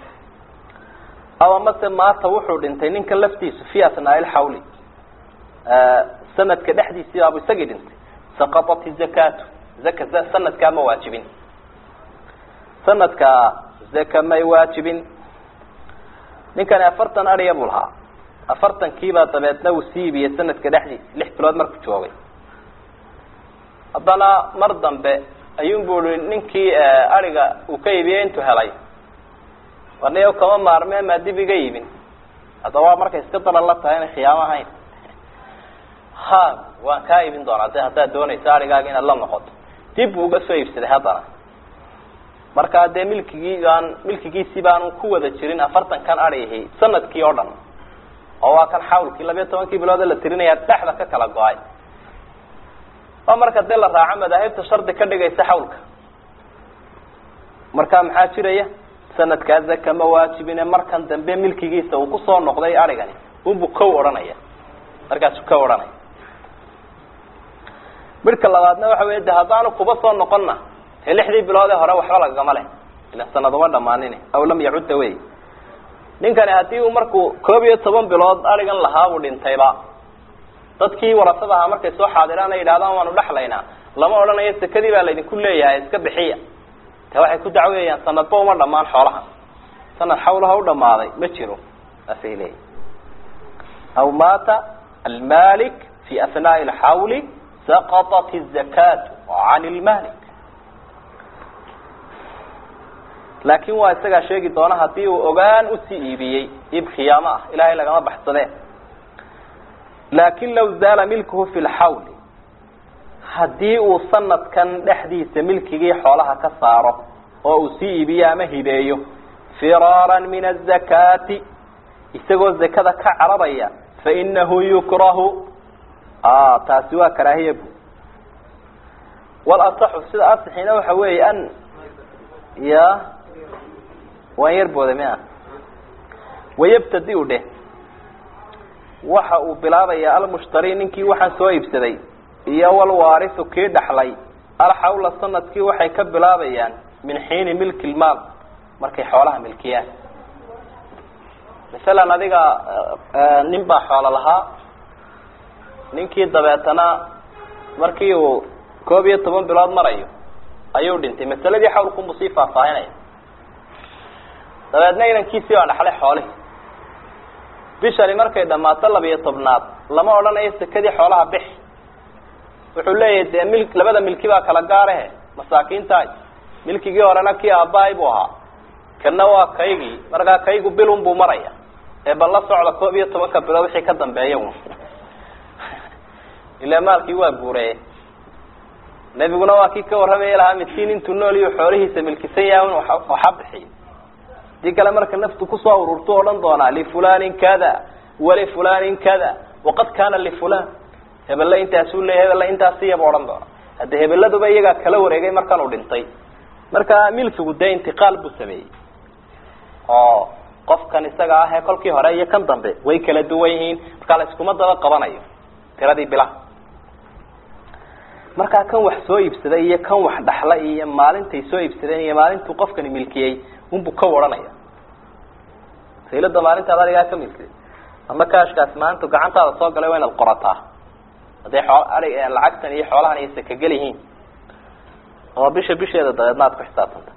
Speaker 1: aw amase maata wuxuu dhintay ninka laftiisu fi asnaai lxawli sanadka dhexdiisii baabu isagii dhintay saqatat izakaatu zaka sanadkaa ma waajibin sanadka zaka may waajibin ninkani afartan adhiya buu lahaa afartankiibaa dabeedna uu sii ibiyey sanadka dhexdiisa lix bilood markuu joogay haddana mar dambe ayuunbu i ninkii adhiga uu ka iibiyey intuu helay warniyo kama maarmee maa dib iga iibin haddaba waa markay iska daran la tahay inay khiyaamo ahayn ha waan kaa iibin doonaa de haddaad doonayso adhigaaga inaad la noqoto dib buu uga soo iibsaday haddana markaa dee milkigii baan milkigiisii baanu ku wada jirin afartan kan adhihi sanadkii oo dhan oo waa kan xawlkii labiya tobankii bilood la tirinaya dhexda ka kala go-ay oo marka dee la raaco madaahibta shardi ka dhigaysa xawlka marka maxaa jiraya sanadkaa zaka ma waajibine markan dambe milkigiisa uu kusoo noqday adhigani unbu kow odhanaya markaasu kow odhanaya midhka labaadna waxa wey de haddaanu kuba soo noqonna ee lixdii bilood ee hore waxba lagagama leh ila sanad uma dhamaanin aw lam yacudda wey ninkani haddii uu markuu koob iyo toban bilood adhigan lahaa buu dhintayba dadkii warasada ahaa markay soo xaadiraan ay yidhahdaan waanu dhexlaynaa lama odhanayo sekadii baa laydinku leeyahay iska bixiya te waxay ku dacweeyaan sanadba uma dhamaan xoolaha sanad xawlaha u dhamaaday ma jiro saasay leeyihin aw maata almalik fi asnaai alxawli saqatat الzakaatu can lmalik laakin waa isagaa sheegi doona hadii uu ogaan usii iibiyey iib khiyaamo ah ilahay lagama baxsadee laakin law zaala milkuhu fi lxawli haddii uu sanadkan dhexdiisa milkigii xoolaha ka saaro oo uu sii iibiyo ama hibeeyo firaara min azakaati isagoo zakada ka cararaya fainahu yukrahu taasi waa karaahiya bu walasaxu sida asixina waxa weeye an ya waan yar booda mia wayabtadi u dheh waxa uu bilaabaya almushtari ninkii waxaan soo iibsaday iyo walwaarisu kii dhaxlay alxawla sanadkii waxay ka bilaabayaan min xiini milki lmaal markay xoolaha milkiyaan masalan adiga nin baa xoolo lahaa ninkii dabeetana markii uu koob iyo toban bilood marayo ayuu dhintay masaladii xawlkunbuu sii faahfaahinaya dabeedna inankiisii baa dhaxlay xoolihii bishani markay dhammaato labiyo tobnaad lama odhanayo sekadii xoolaha bix wuxuu leeyahay dee mil labada milki baa kala gaarahe masaakiintaay milkigii horena kii aabbahay buu ahaa kana waa kaygii markaa kaygu bilun buu maraya ee bal la socda koob iyo tobanka bilood wixii ka dambeeya ilaa maalkii waa guureye nebiguna waa kii ka warramaya lahaa midkiin intuu nool iyo xoolihiisa milkisan yahay in waxa bixiyo hadii kale marka naftu kusoo ururtu odhan doonaa lifulanin kada walifulanin kada waqad kana lifulan hebelle intaasuu leeya hebelle intaasiyaba odhan doona hadde hebeladuba iyagaa kala wareegay markan uu dhintay marka milkigu dee intiqaal buu sameeyey oo qofkan isaga ah ee kolkii hore iyo kan dambe way kala duwan yihiin markaa la iskuma daba qabanayo tiradii bilaha markaa kan wax soo iibsaday iyo kan wax dhaxla iyo maalintay soo iibsadeen iyo maalintuu qofkani milkiyey unbuu ka waranaya saylada maalintaad adigaa ka milkiday ama kaashkaas maalintu gacantaada soo galay waa inaad qorataa hadday oo ai lacagtan iyo xoolahan iyo sakagel yihiin oo bisha bisheeda dabeedna aad ku xisaabtanta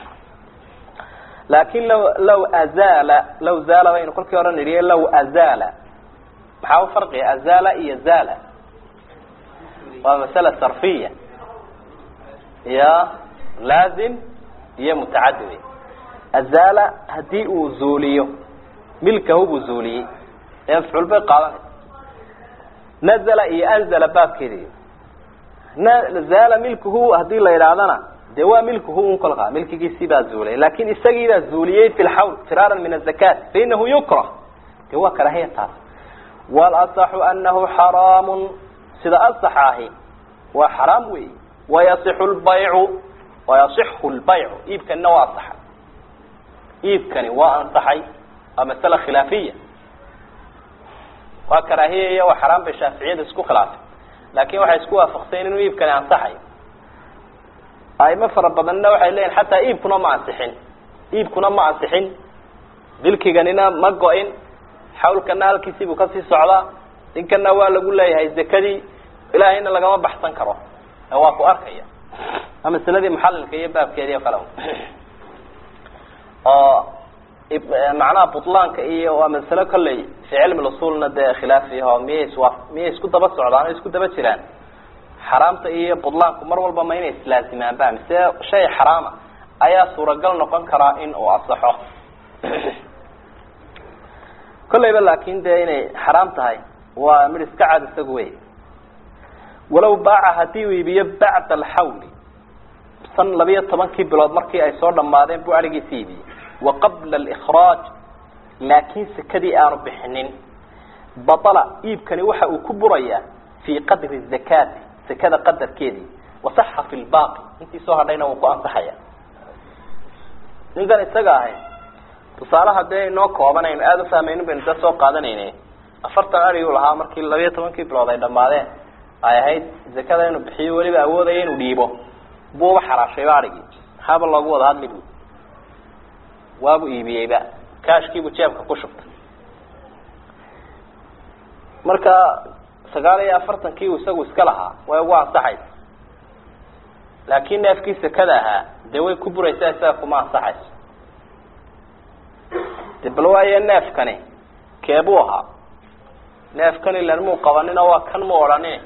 Speaker 1: laakin law law azala law zaala baynu kolkii hore nidhiye law azala maxaa u farqiya azala iyo zala waa masala sarfiya ya laazim iyo mutacadi wey azala hadii uu zuuliyo milkahu buu zuuliyey ee mafcuul bay qaadanaysa nazla iyo anzala baabkeedi zaala milkuhu hadii la yidhaahdana de waa milkuhu un kolkaa milkigiisii baa zuulay lakin isagii baa zuuliyey fi lxawl firaaran min azakat fainahu yukrah de waa karaahiya taas walasaxu anahu xaraamu sida asaxa ahi waa xaraam wey wayasixu lbaycu wayasixu lbaycu iibkanina waa asaxay iibkani waa ansaxay waa masala khilaafiya waa karaahiya iyo waa xaraam bay shaaficiyada isku khilaafay laakin waxay isku waafaqsayen inuu iibkani ansaxayo aimo fara badanna waxay leeyihin xataa iibkuna ma ansixin iibkuna ma ansixin milkiganina ma go-in xawlkana halkiisii buu kasii socdaa ninkana waa lagu leeyahay zakadii ilaahayna lagama baxsan karo waa ku arkaya waa masaladii muxalilka iyo baabkeedii o kale oo macnaha butlaanka iyo waa masalo kolley fi cilmi usulna dee khilaafiho miyay iswa miyay isku daba socdaan o isku daba jiraan xaraamta iyo butlaanku mar walba ma inay islaazimaan ba mise shay xaraama ayaa suuragal noqon karaa in uu asaxo kolleyba laakin dee inay xaraam tahay waa mid iska cad isagu wey walow baaca haddii uu iibiyo bacda alxawli san labiyo tobankii bilood markii ay soo dhamaadeen buu arigiisi iibiyey wa qabla alikhraaj laakiin sekadii aanu bixinin batala iibkani waxa uu ku burayaa fii qadri zakaati sekada qadarkeedii wasaxa fi lbaaqi intii soo hadhayna wuu ku ansaxaya ninkan isaga ahay tusaalaha dee inoo kooban aynu aada ufahmaynin baynu da soo qaadanayne afartan ari u lahaa markii labiyo tobankii bilood ay dhamaadeen ay ahayd zakada inuu bixiyo weliba awoodaya inuu dhiibo buuba xaraashayba arigii maxaaba loogu wada hadli bu waabu iibiyeyba kaashkiibuu jeebka ku shubtay marka sagaal iyo afartankii uu isagu iska lahaa way ugu ansaxaysa laakin neefkii sekada ahaa dee way ku buraysaa isaga kuma ansaxayso de bal waayo neefkani keebuu ahaa neefkan ilan muu qabanino waa kan mu odhanin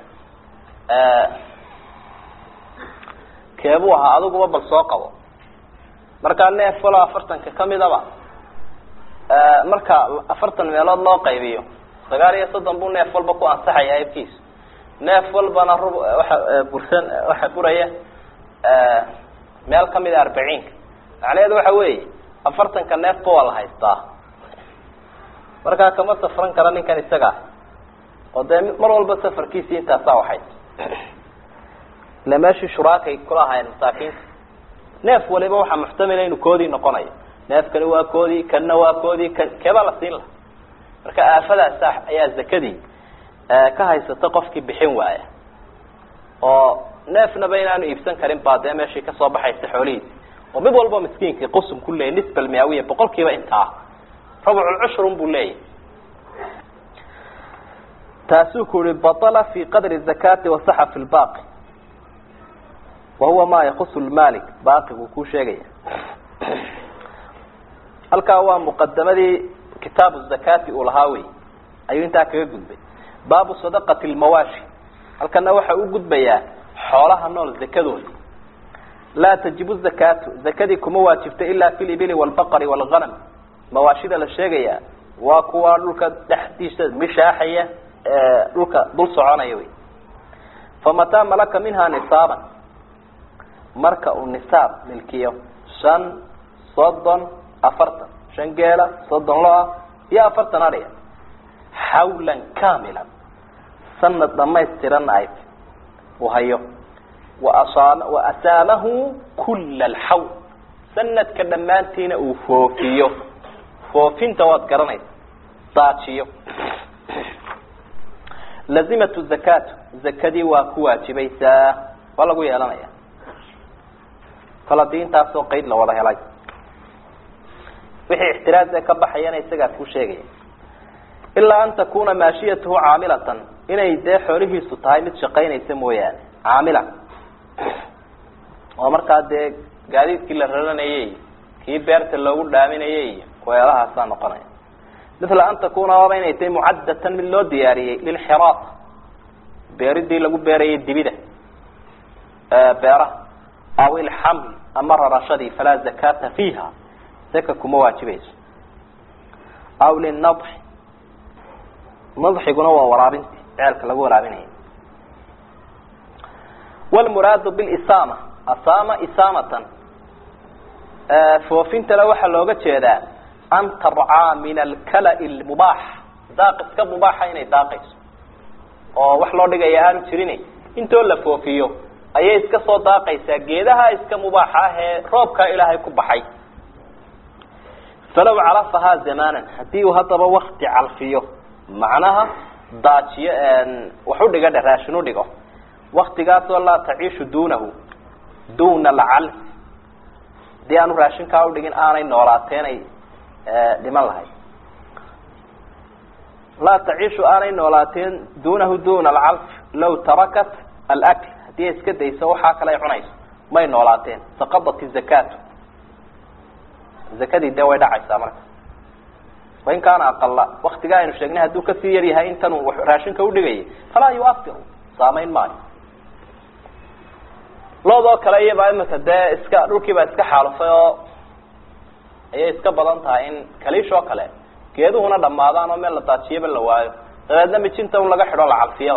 Speaker 1: keebuu ahaa adiguba bal soo qabo markaa neef walo afartanka kamidaba marka afartan meelood loo qaybiyo sagaal iyo soddon buu neef walba ku ansaxaya aybkiisu neef walbana rub waxa bursan waxa buraya meel kamida arbaciinka macnaheedu waxa weeye afartanka neefba waa la haystaa markaa kama safran kara ninkan isaga ah oo dee mar walba safarkiisii intaasaa waxay ila meeshii shuraakay kula ahaayeen masaakiinta neef waliba waxaa muxtamila inuu koodii noqonayo neefkani waa koodii kanna waa koodii kan keebaa la siin laha marka aafadaas ayaa zakadii ka haysata qofkii bixin waaya oo neefnaba inaanu iibsan karin baa dee meeshii kasoo baxaysa xoolihiisi oo mid walba miskiinkii qusum ku leeyay nisba almiawiya boqol kiiba intaa rabculcushrun buu leeyahy taasuu ku yihi baطla fi qadri zakati wasaxa fi lbaqi wahuwa ma yakusu lmalik baqiguu kuu sheegaya halkaa waa muqadamadii kitaabu zakati uu lahaa wey ayuu intaa kaga gudbay baabu sadaqati lmawaashi halkana waxa u gudbayaa xoolaha nool zakadooda laa tajibu zakatu zakadii kuma waajibta ila fi libili wlbaqari wlganam mawaashida la sheegaya waa kuwa dhulka dhexdiisa mishaaxaya dhulka dul soconaya wey famataa malaka minha nisaaban marka uu nisaab milkiyo shan soddon afartan shan geela soddon lo-a iyo afartan adhiga xawlan kamilan sanad dhamaystiran ay uu hayo waasa wa asaamahu kula alxawl sanadka dhammaantiina uu foofiyo foofinta waad garanaysa daajiyo lazimatu zakatu zakadii waa ku waajibaysaa waa lagu yeelanaya kal hadii intaasoo qeyd la wada helay wixii ixtiraaz ee ka baxayana isagaa kuu sheegaya ilaa an takuna maashiyatuhu caamilatan inay dee xoolihiisu tahay mid shaqaynaysa mooyaane caamila oo markaa dee gaadiidkii la raranayay kii beerta loogu dhaaminayay iyo weelahaasaa noqonaya mila an takuna waaba inay tahay mucaddatan mid loo diyaariyey lilxiraata beeridii lagu beerayay dibida beeraha aw ilxaml ama rarashadii falaa zakata fiiha zaka kuma waajibayso aw linadxi nadxiguna waa waraabinti ceelka lagu waraabinaya wlmuraadu bilisama asama isamatan foofintale waxaa looga jeedaa an tarcaa min alkala' lmubaax daaq iska mubaaxa inay daaqayso oo wax loo dhigaya aanu jirin intoo la foofiyo ayay iska soo daaqaysaa geedaha iska mubaaxa ah ee roobkaa ilaahay ku baxay falaw calafahaa zamanan haddii uu haddaba wakti calfiyo macnaha daajiyo wax u dhiga dhe raashin u dhigo waktigaasoo laa taciishu duunahu duna alcalf hadii aanu raashinkaa udhigin aanay noolaateenay dhiman lahayd laa taciishu aanay noolaateen duunahu duna alcalf law tarakat alakl haddii ay iska dayso waxaa kale ay cunayso may noolaateen saqadat izakaatu zakadii dee way dhacaysaa marka wain kaana aqala waktigaa aynu sheegnay hadduu kasii yar yahay intanuu raashinka udhigayay falaa yuafiru saamayn maayo loodoo kale iyabaa imika dee iska dhulkii baa iska xaalufay oo ayay iska badan tahay in kaliish oo kale geeduhuna dhamaadaan oo meel la daajiyaba la waayo dabeedna mijinta un laga xidho la calfiyaba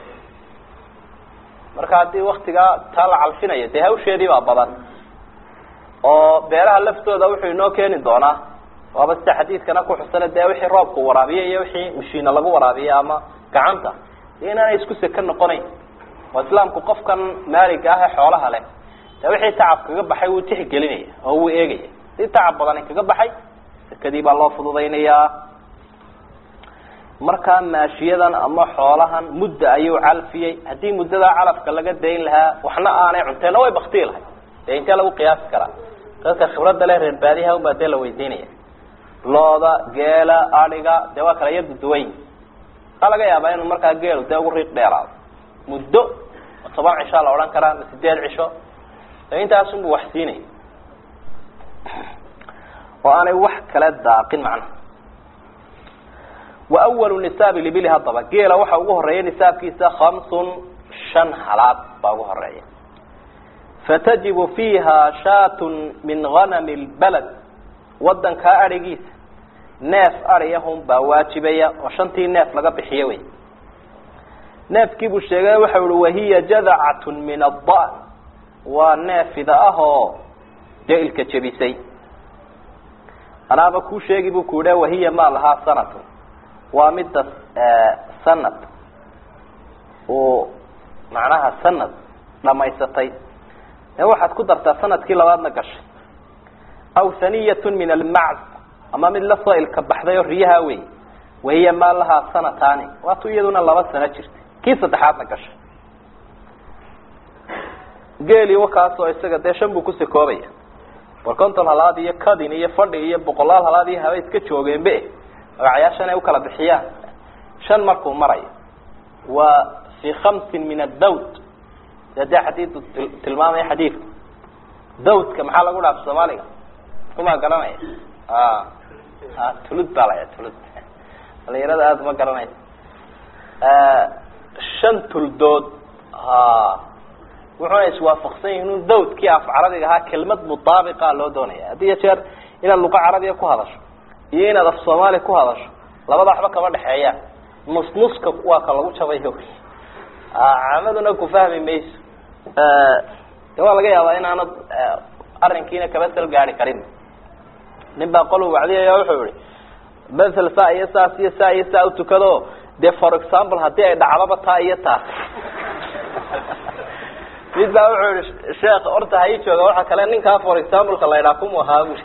Speaker 1: marka haddii waktigaa taa la calfinayo dee hawsheedii baa badan oo beeraha laftooda wuxuu inoo keeni doonaa waaba sida xadiidkana ku xusana dee wixii roobku waraabiye iyo wixii mashiina lagu waraabiye ama gacanta inaanay isku seka noqonayn oo islaamku qofkan maaliga ah ee xoolaha leh dee wixii tacab kaga baxay wuu tixgelinaya oo wuu eegaya si tacab badani kaga baxay sekadii baa loo fududaynayaa markaa maashiyadan ama xoolahan mudda ayuu calfiyey haddii muddadaa calafka laga dayn lahaa waxna aanay cunteenna way baktii lahay dee intee lagu qiyaasi karaa dadka khibradda leh reer baadiha unbaa dee la weydiinaya looda geela adiga dee waa kala yadu duwayn waxaa laga yaabaa inuu markaa geelu dee ugu riiq dheeraado muddo toban cishaa la odhan karaa ama sideed cisho intaasunbu wax siinaya oo aanay wax kala daaqin macnaha wa awalu nisaabi libili haddaba geela waxa ugu horeeya nisaabkiisa khamsun shan halaad baa ugu horeeya fatajibu fiiha shaatun min hanami lbalad wadankaa adhigiisa neef adhiyahun baa waajibaya oo shantii neef laga bixiyo wey neefkii buu sheegay waxa uhi wahiya jadacatun min addan waa neefida ah oo jailka jebisay anaaba kuu sheegi buu ku idha wahiya maa lahaa sanatun waa midda sanad uu macnaha sanad dhamaysatay ee waxaad ku dartaa sanadkii labaadna gashay aw haniyatun min almacz ama mid lasoo ilka baxday oo riyaha wey wahiya maa lahaa sanataani waatu iyaduna laba sano jirtay kii saddexaadna gashay geeli wakaasoo isaga dee shan buu kusakoobaya war konton halaad iyo kadin iyo fadhi iyo boqolaal halaad iyo haba iska joogeenbe magacyaashan ay ukala bixiyaan shan markuu marayo waa fi khamsin min adawd dee dee xadiidu tilmaamaya xadiidka dawdka maxaa lagu dhaaf soomaaliga kumaa garanaya a tulud baa laya tulud dhalinyarada aada uma garanaysa shan tuldood ha wuxuuna iswaafaqsan yihin un dawdkii af carabiga ahaa kelmad mutaabiqa loo doonaya haddii ya jeer inaad luqa carabiya ku hadasho iyo inaad af soomaali ku hadasho labada waxba kama dhexeeyaan nus nuska waa ka lagu jabayo camaduna ku fahmi mayso de waa laga yaabaa inaanad arrinkiina kaba sal gaari karin nin baa qolu wacdiyaya wuxuu yihi mathel saa iyo saas iyo saa iyo saa utukado dee for example haddii ay dhacdaba taa iyo taas mid baa wuxuu yihi sheekh horta ha ii jooga waxa kale ninkaa for exampleka la ydhaa kumu ahaa bui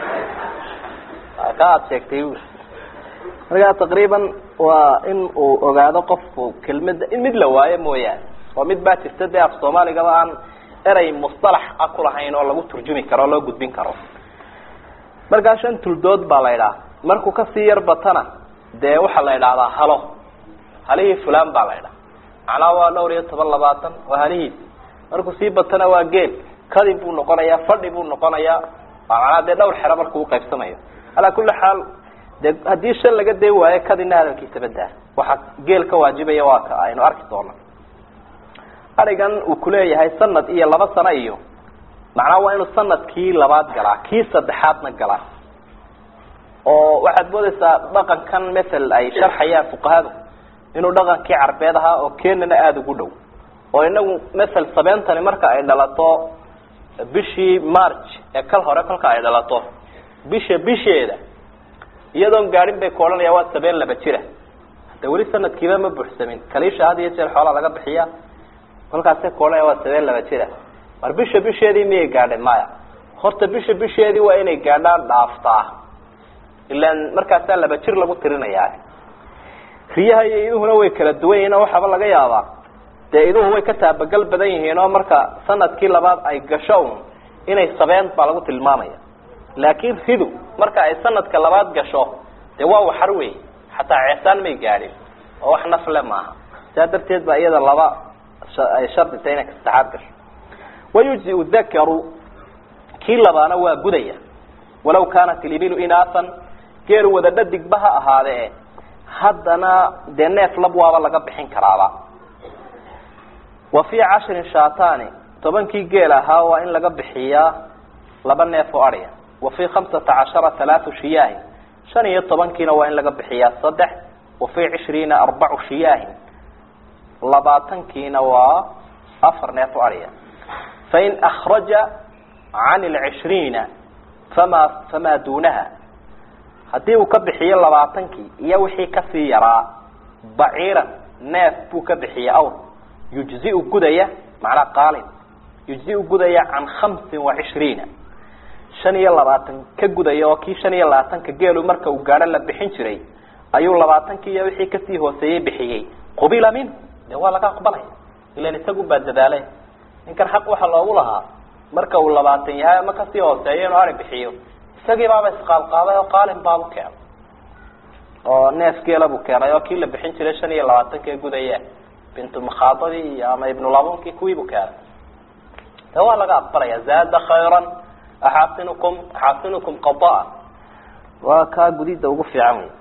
Speaker 1: ka aad sheegtay bui markaa taqriiban waa in uu ogaado qofku kelmada in mid la waayo mooyaane oo mid baa jirta dee af soomaaligaba aan erey mustalax a kulahayn oo lagu turjumi karo o loo gudbin karo markaa shan tuldood baa la idhaha markuu kasii yar batana dee waxaa la idhahdaa halo halihii fulan baa la idhaha macnaha waa dhowr iyo toban labaatan waa halihiis markuu sii batana waa geel kadin buu noqonayaa fadhi buu noqonayaa waa macnaha dee dhowr xero markuu uqaybsamayo alaa kuli xaal de haddii shan laga day waayo kadinna hadalkiisa badaa waxaa geel ka waajibaya waa ka aynu arki doono arigan uu kuleeyahay sanad iyo laba sano iyo macnaha waa inuu sanadkii labaad galaa kii saddexaadna galaa oo waxaad moodeysaa dhaqankan mathel ay sharxayaan fuqahadu inuu dhaqankii carbeed ahaa oo kenana aada ugu dhow oo inagu mathel sabeentani marka ay dhalato bishii march ee kal hore kolka ay dhalato bisha bisheeda iyadoon gaadhin bay ku odhanaya waa sabeen laba jira hade weli sanadkiiba ma buuxsamin kaliisha had iyo jeer xoolaa laga bixiya kolkaasay ku odhanaya waa sabeen laba jira mar bisha bisheedii miyay gaadhay maya horta bisha bisheedii waa inay gaadhaan dhaaftaa ilaan markaasaa laba jir lagu tirinayaa riyaha iyo iduhuna way kala duwan yihiin oo waxaaba laga yaabaa dee iduhu way ka taabagal badan yihiin oo marka sanadkii labaad ay gasho un inay sabeen baa lagu tilmaamaya laakiin ridu marka ay sanadka labaad gasho dee waa waxar wey xataa ceesaan may gaadhin oo wax nafle maaha saa darteed baa iyada laba ay shardita inay kasaxaad gasho wayujziu dakaru kii labaana waa gudaya walaw kaanat ilibilu inaasan geel wada dhadigba ha ahaadee haddana dee neef lab waaba laga bixin karaaba wa fii cashrin shaatani tobankii geel ahaa waa in laga bixiyaa laba neef oo adya wa fii khamsata cashara halaatu shiyaahin shan iyo tobankiina waa in laga bixiyaa saddex wa fii cishriina arbacu shiyaahin labaatankiina waa afar neef oo adya fain akraja can lcishriina fama famaa duunaha haddii uu ka bixiyo labaatankii iyo wixii kasii yaraa baciiran neef buu ka bixiyey awr yujziu gudaya macnaa qaalin yujziu gudaya can khamsin wa cishriina shan iyo labaatan ka gudaya oo kii shan iyo labaatanka geelu marka uu gaadho la bixin jiray ayuu labaatankii iyo wixii kasii hooseeyey bixiyey qubila minhu dee waa laga aqbalaya ilan isagu baa dadaalay ninkan xaq waxaa loogu lahaa marka uu labaatan yahay ama kasii hooseeyo inuu ari bixiyo isagii baaba isqaadqaaday oo qaalin baabu keenay oo neef geela buu keenay oo kii la bixin jiray shan iyo labaatanka gudaya bintu makhaadadii iyo ama ibnulabunkii kuwiibuu keenay de waa laga aqbalaya zaada khayran axaasinukum axaasinukum qadaa waa kaa gudida ugu fiican wey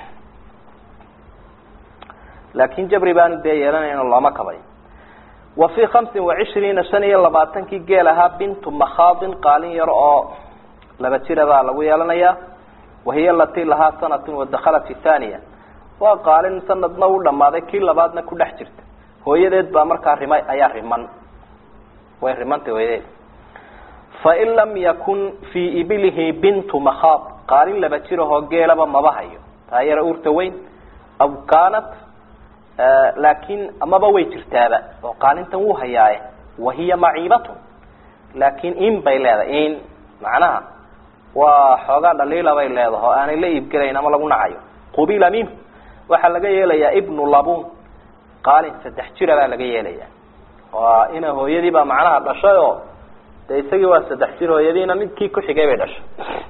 Speaker 1: laakin jabri baanu dee yeelanayno looma kabay wa fii khamsin wa cishriina shan iyo labaatankii geel ahaa bintu makhaadin qaalin yar oo laba jira baa lagu yeelanayaa wahiya alatii lahaa sanatun wadakhalat fi thaniya waa qaalin sanadna u dhamaaday kii labaadna ku dhex jirta hooyadeed baa markaa rimay ayaa riman way rimantay hooyadeed fain lam yakun fii ibilihi bintu makhaad qaalin laba jirahoo geelaba maba hayo taa yara uurta weyn aw kaanat laakin amaba way jirtaaba oo qaalintan wuu hayaaye wahiya maciibatun laakin in bay leedahay in macnaha waa xoogaa dhaliila bay leedahay oo aanay la iibgelayn ama lagu nacayo qubila minhu waxaa laga yeelayaa ibnu labun qaalin saddex jira baa laga yeelaya waa ina hooyadii baa macnaha dhashay oo de isagii waa saddex jir hooyadiina midkii ku xigay bay dhashay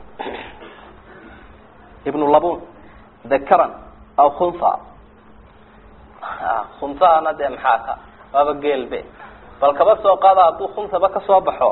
Speaker 1: ibnu labun dakaran aw khunha khunhana dee maxaa ka waaba geelbe bal kaba soo qaada hadduu khunhaba kasoo baxo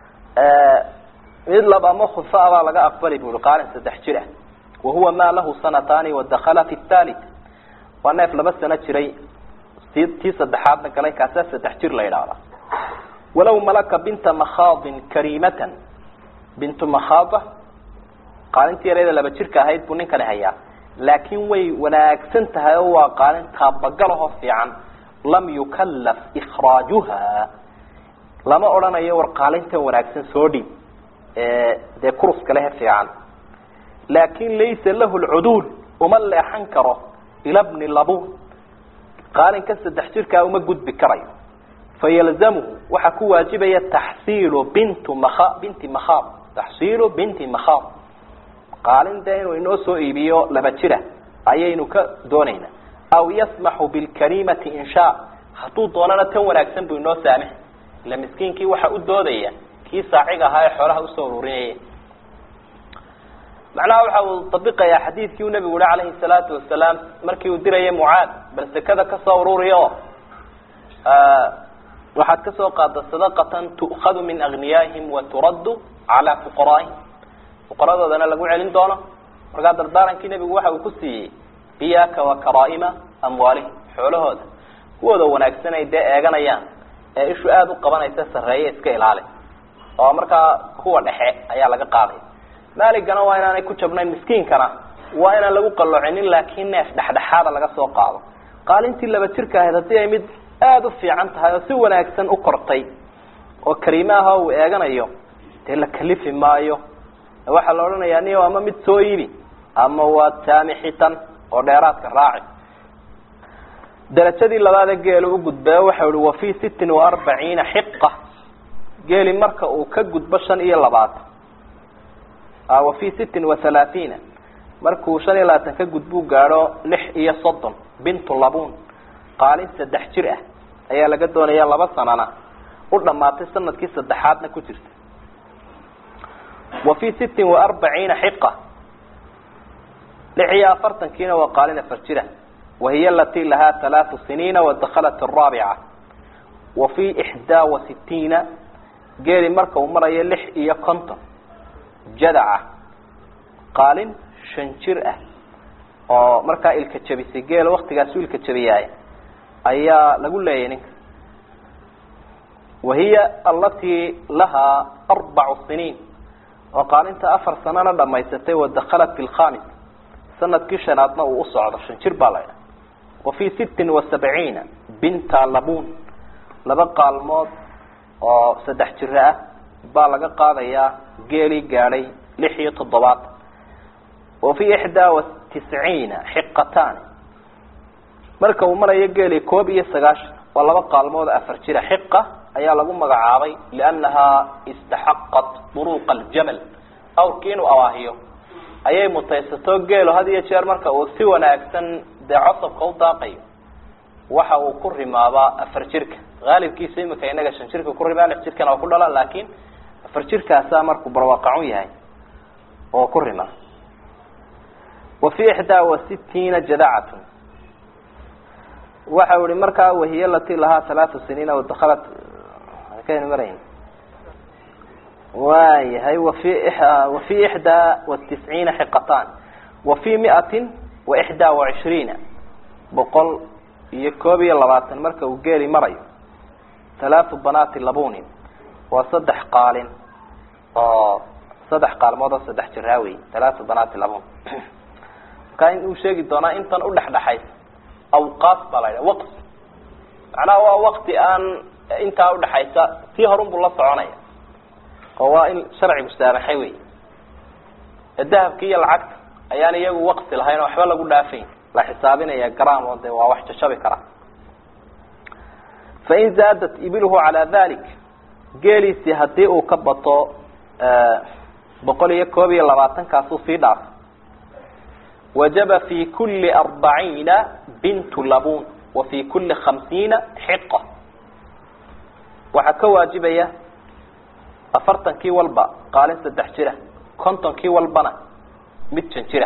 Speaker 1: mid lab ama khunha baa laga aqbali buri qaalin saddex jir ah wahuwa ma lahu sanatani wadakala fi thalit waa neef laba sano jiray ti tii saddexaadna galay kaasaa saddex jir la yidhaahda walaw malaka binta makhaadin karimatan bintu makhaada qaalintii yareeda laba jirka ahayd buu ninkani hayaa laakin way wanaagsan tahay oo waa qaalin taabagalaho fiican lam yukalaf ikraajuha lama odhanayo war qaalintan wanaagsan soo dhiib dee kuruska lehe fiican laakin laysa lahu lcuduul uma leexan karo ila bni labun qaalinka saddex jirkaa uma gudbi karayo fayalzamuhu waxaa ku waajibaya taxsiilu bintu maa binti makhaab taxsiilu binti makhaab qaalin dee inuu inoo soo iibiyo laba jira ayaynu ka doonayna aw yasmaxu bilkarimati in shaa hadduu doonana tan wanaagsan buu inoo saamix ila miskiinkii waxa u doodaya kii saaciga ahaa ee xoolaha usoo ururinayay macnaha waxa uu tabiqayaa xadiidkii uu nabigu yihi calayhi salaatu wasalaam markii uu dirayay mucaad bal sekada kasoo ururiyo waxaad kasoo qaada sadaqatan tu'khadu min agniyaihim wa turaddu calaa fuqaraa'ihim fuqaradoodana lagu celin doono markaa dardaarankii nebigu waxa uu ku siiyey iyaaka wa karaa'ima amwaalihim xoolahooda kuwooda wanaagsan ay dee eeganayaan ee ishu aada u qabanaysa sarreeye iska ilaali oo markaa kuwa dhexe ayaa laga qaadaya maaligana waa inaanay ku jabnayn miskiinkana waa inaan lagu qalloocinin laakiin neef dhexdhexaada laga soo qaado qaalintii laba jirka ahayd haddii ay mid aada u fiican tahay oo si wanaagsan u kortay oo kariimaha uu eeganayo dee la kalifi maayo waxaa la odhanayaa niyo ama mid soo iibi ama waa saamixitan oo dheeraadka raaci darajadii labaade geelu u gudbaa waxa ihi wa fii sittin wa arbaciina xiqa geeli marka uu ka gudbo shan iyo labaatan wa fii sittin wa halaathiina markuu shan iyo labaatan ka gudbuu gaadho lix iyo soddon bintu labun qaalin saddex jir ah ayaa laga doonaya laba sanana u dhamaatay sanadkii saddexaadna ku jirta wa fi sittin wa arbaciina xiqa lix iyo afartankiina waa qaalin afar jira wahiy alati lahaa halaatu siniina wadakhalat araabica wa fi ixdaa wa sitiina geeli marka uu marayo lix iyo konton jadaca qaalin shan jir ah oo markaa ilka jabisay geela waktigaasu ilka jabiyaay ayaa lagu leeyahy ninka wahiya alatii lahaa arbacu siniin oo qaalinta afar sanana dhamaysatay wadakhalat fi lkhamis sanadkii shanaadna uu usocdo shan jir baa laydha wa fi sittin wa sabciina binta labun laba qaalmood oo saddex jiro ah baa laga qaadayaa geelii gaadhay lix iyo toddobaad wa fi ixdaa wa tisciina xiqataani marka uu marayo geeli koob iyo sagaashan waa laba qaalmood oo afar jira xiqa ayaa lagu magacaabay liannahaa istaxaqat buruuqa aljamal awrkii inuu awaahiyo ayay mutaysato geelo had iyo jeer marka uu si wanaagsan dee cosabka u daaqayo waxa uu ku rimaabaa afar jirka haalibkiisa imika inaga shan jirka ku rimaa lix jirkana waa ku dhala laakin afar jirkaasaa markuu barwaaqacun yahay oo ku rima wa fi ixdaa wa sitiina jadacatun waxa ihi markaa wahiy lati lahaa halaatu siniina wadakhalat kaynu marayn waayahay wafi wa fi ixdaa wa tisciina xiqatan wa fi miatin wa ixdaa wa cishriina boqol iyo koob iyo labaatan marka uu geeli marayo halaatu banaati labunin waa saddex qaalin oo saddex qaalmood oo saddex jiraa wey halaatu banaati labun markaa in uu sheegi doonaa intan udhexdhexaysa awqaas baa la yidhaha waqti macnaha waa wakti aan intaa udhexaysa tii horun buu la soconaya oo waa in sharcigu saamaxay wey dahabki iyo lacagta ayaan iyagu waqti lahayn oo waxba lagu dhaafayn la xisaabinaya gram oo de waa wax jajabi kara fain zaadat ibiluhu calaa dalik geeliisii hadii uu ka bato boqol iyo koob iyo labaatankaasuu sii dhaafay wajaba fi kuli arbaciina bintu labun wa fi kuli khamsiina xiqa waxaa ka waajibaya afartankii walba qaalin saddex jira kontonkii walbana mid jan jira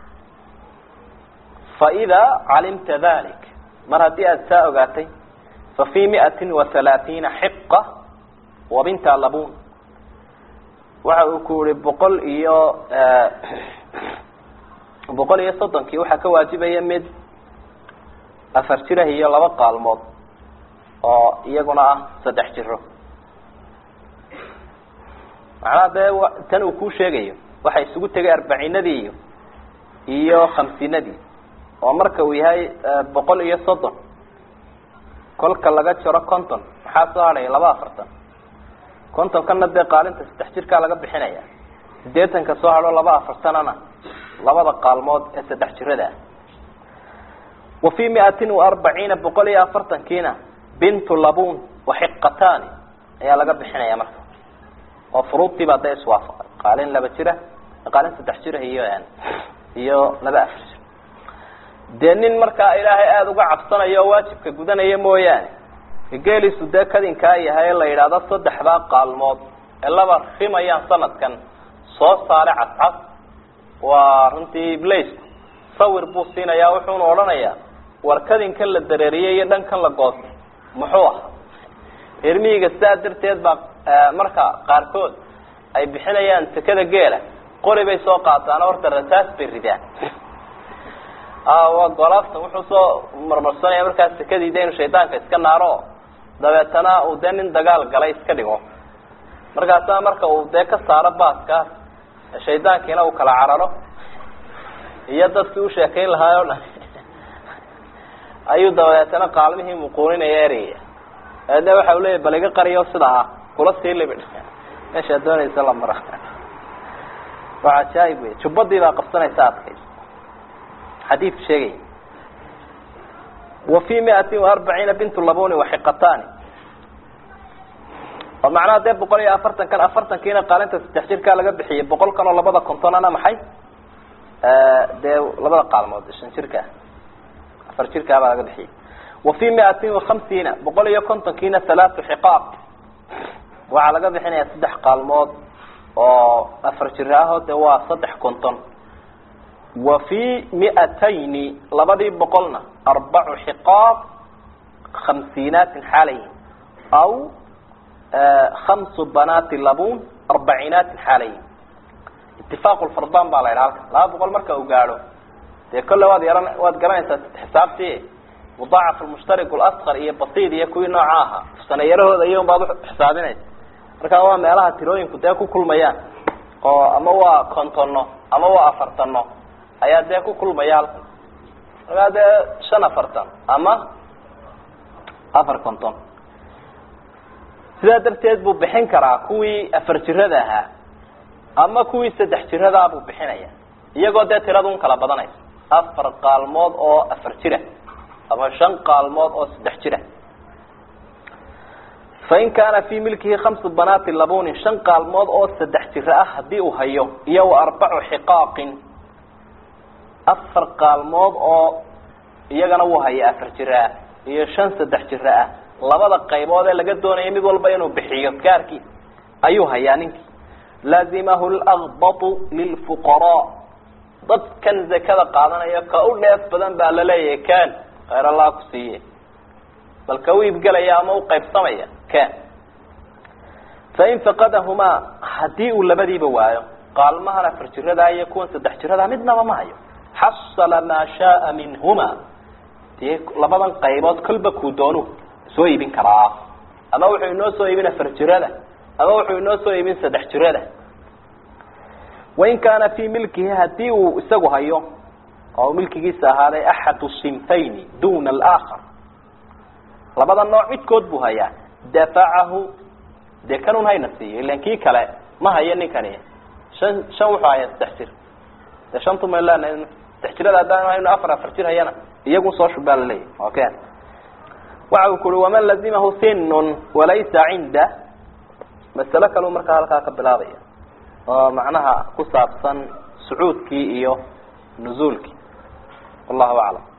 Speaker 1: faإida calimta dalik mar haddii aada saa ogaatay fa fi miati wa halaatiina xiqa wa binta labun waxa uu ku yihi boqol iyo boqol iyo soddonkii waxaa ka waajibaya mid afar jirah iyo laba qaalmood oo iyaguna ah saddex jiro macnaha dee tan uu kuu sheegayo waxa isugu tegay arbaciinadii iyo iyo khamsiinadii oo marka uu yahay boqol iyo soddon kolka laga jaro conton maxaa soo hadhaya laba afartan contonkana dee qaalinta saddex jirkaa laga bixinaya sideetanka soo hadho laba afartanana labada qaalmood ee saddex jirada ah wa fi miatin wa arbaciina boqol iyo afartankiina bintu labun wa xiqatani ayaa laga bixinaya marka oo furuudtii baa dee iswaafaqay qaalin laba jira qaalin saddex jira iyo iyo laba afar jir dee nin markaa ilaahay aada uga cabsanayo oo waajibka gudanaya mooyaane geeliisu dee kadinkaa yahay la yidhaahdo saddexdaa qaalmood ee laba rimayaan sanadkan soo saare cascas waa runtii iblaisku sawir buu siinayaa wuxuuna odhanayaa war kadinkan la dareeriyey iyo dhankan la goostay muxuu ah reermihiga sidaa darteed baa marka qaarkood ay bixinayaan sekada geela qori bay soo qaataan horta rasaas bay ridaan waa golaaftan wuxuu soo marmarsanaya markaas sekadii de inu shaydaanka iska naaro dabeetana uu dee nin dagaal galay iska dhigo markaasa marka uu dee ka saaro baaskaas shaydaankiina uu kala cararo iyo dadkii u sheekayn lahaay o dhan ayuu dabeetana qaalmihii muquuninaya ereyaya de waxa u leeyahy bal iga qariyo sida ah kula sii libidh meeshaa doonaysa la mara waa cajaaib wey jubbadii baa qabsanaysa adkay xadiidku sheegaya wa fi miatin wa arbaciina bintu labuni waxiqatani oo macnaha dee boqol iyo afartan kan afartankiina qaalinta saddex jirkaa laga bixiyay boqol kan oo labada kontonana maxay dee labada qaalmood shan jirka afar jirkaabaa laga bixiyay wa fi miatin وahamsiina boqol iyo kontonkiina halaatu xiqaaq waxaa laga bixinaya saddex qaalmood oo afar jir aho de waa saddex konton wa fi miatayni labadii boqolna arbacu xiqaaq khamsiinaatin xaalayin aw hamsu banaati labun arbaciinaatin xaalayin itifaaq lfardan baa la yidhaha halka laba boqol marka uu gaadho dee kolle waad yaran waad garanaysaa xisaabtii mudaacaf lmushtari lasqar iyo basid iyo kuwii nooca ahaa sanayarahooda iyo baad uxisaabinaysa markaa waa meelaha tirooyinku dee ku kulmayaan oo ama waa kontono ama waa afartano ayaa dee ku kulmaya halkan markaa dee shan afartan ama afar konton sidaa darteed buu bixin karaa kuwii afar jirada ahaa ama kuwii saddex jiradaa buu bixinaya iyagoo dee tirada un kala badanaysa afar qaalmood oo afar jira ama shan qaalmood oo saddex jira fain kaana fii milkihi khamsu banaati labunin shan qaalmood oo saddex jiro ah haddii uu hayo iyo wa arbacu xiqaaqin afar qaalmood oo iyagana wuu haya afar jiro ah iyo shan saddex jiro ah labada qaybood ee laga doonaya mid walba inuu bixiyo gaarkiisa ayuu hayaa ninkii laazimahu laqbatu lilfuqaraa dadkan zakada qaadanaya ka u dheef badan baa laleeyahay kan khayr allah ku siiye bal ka u iibgelaya ama u qaybsamaya kan fain faqadahumaa haddii uu labadiiba waayo qaalmahan afar jiradaa iyo kuwan saddex jiradaa midnaba ma hayo xasala maa shaaa minhuma dee labadan qaybood kolba kuu doonu soo iibin karaa ama wuxuu inoo soo iibin afar jirada ama wuxuu inoo soo iibin saddex jirada wain kaana fii milkihi hadii uu isagu hayo oo milkigiisa ahaaday axadu sinfayni duna alaakhar labada nooc midkood buu hayaa dafacahu dee kanun hayna siiyo ilan kii kale ma hayo ninkani shan shan wuxuu hayaa saddex jir dee shantu ma leenahay saddex jirada haddaan hayno afar afar jir hayana iyagun soo shubaa laleeyahy okay waxa uu kuhi waman lazimahu sinun walaysa cinda masalo kaleu markaa halkaa ka bilaabaya oo macnaha ku saabsan sucuudkii iyo nuzuulkii wallahu aclam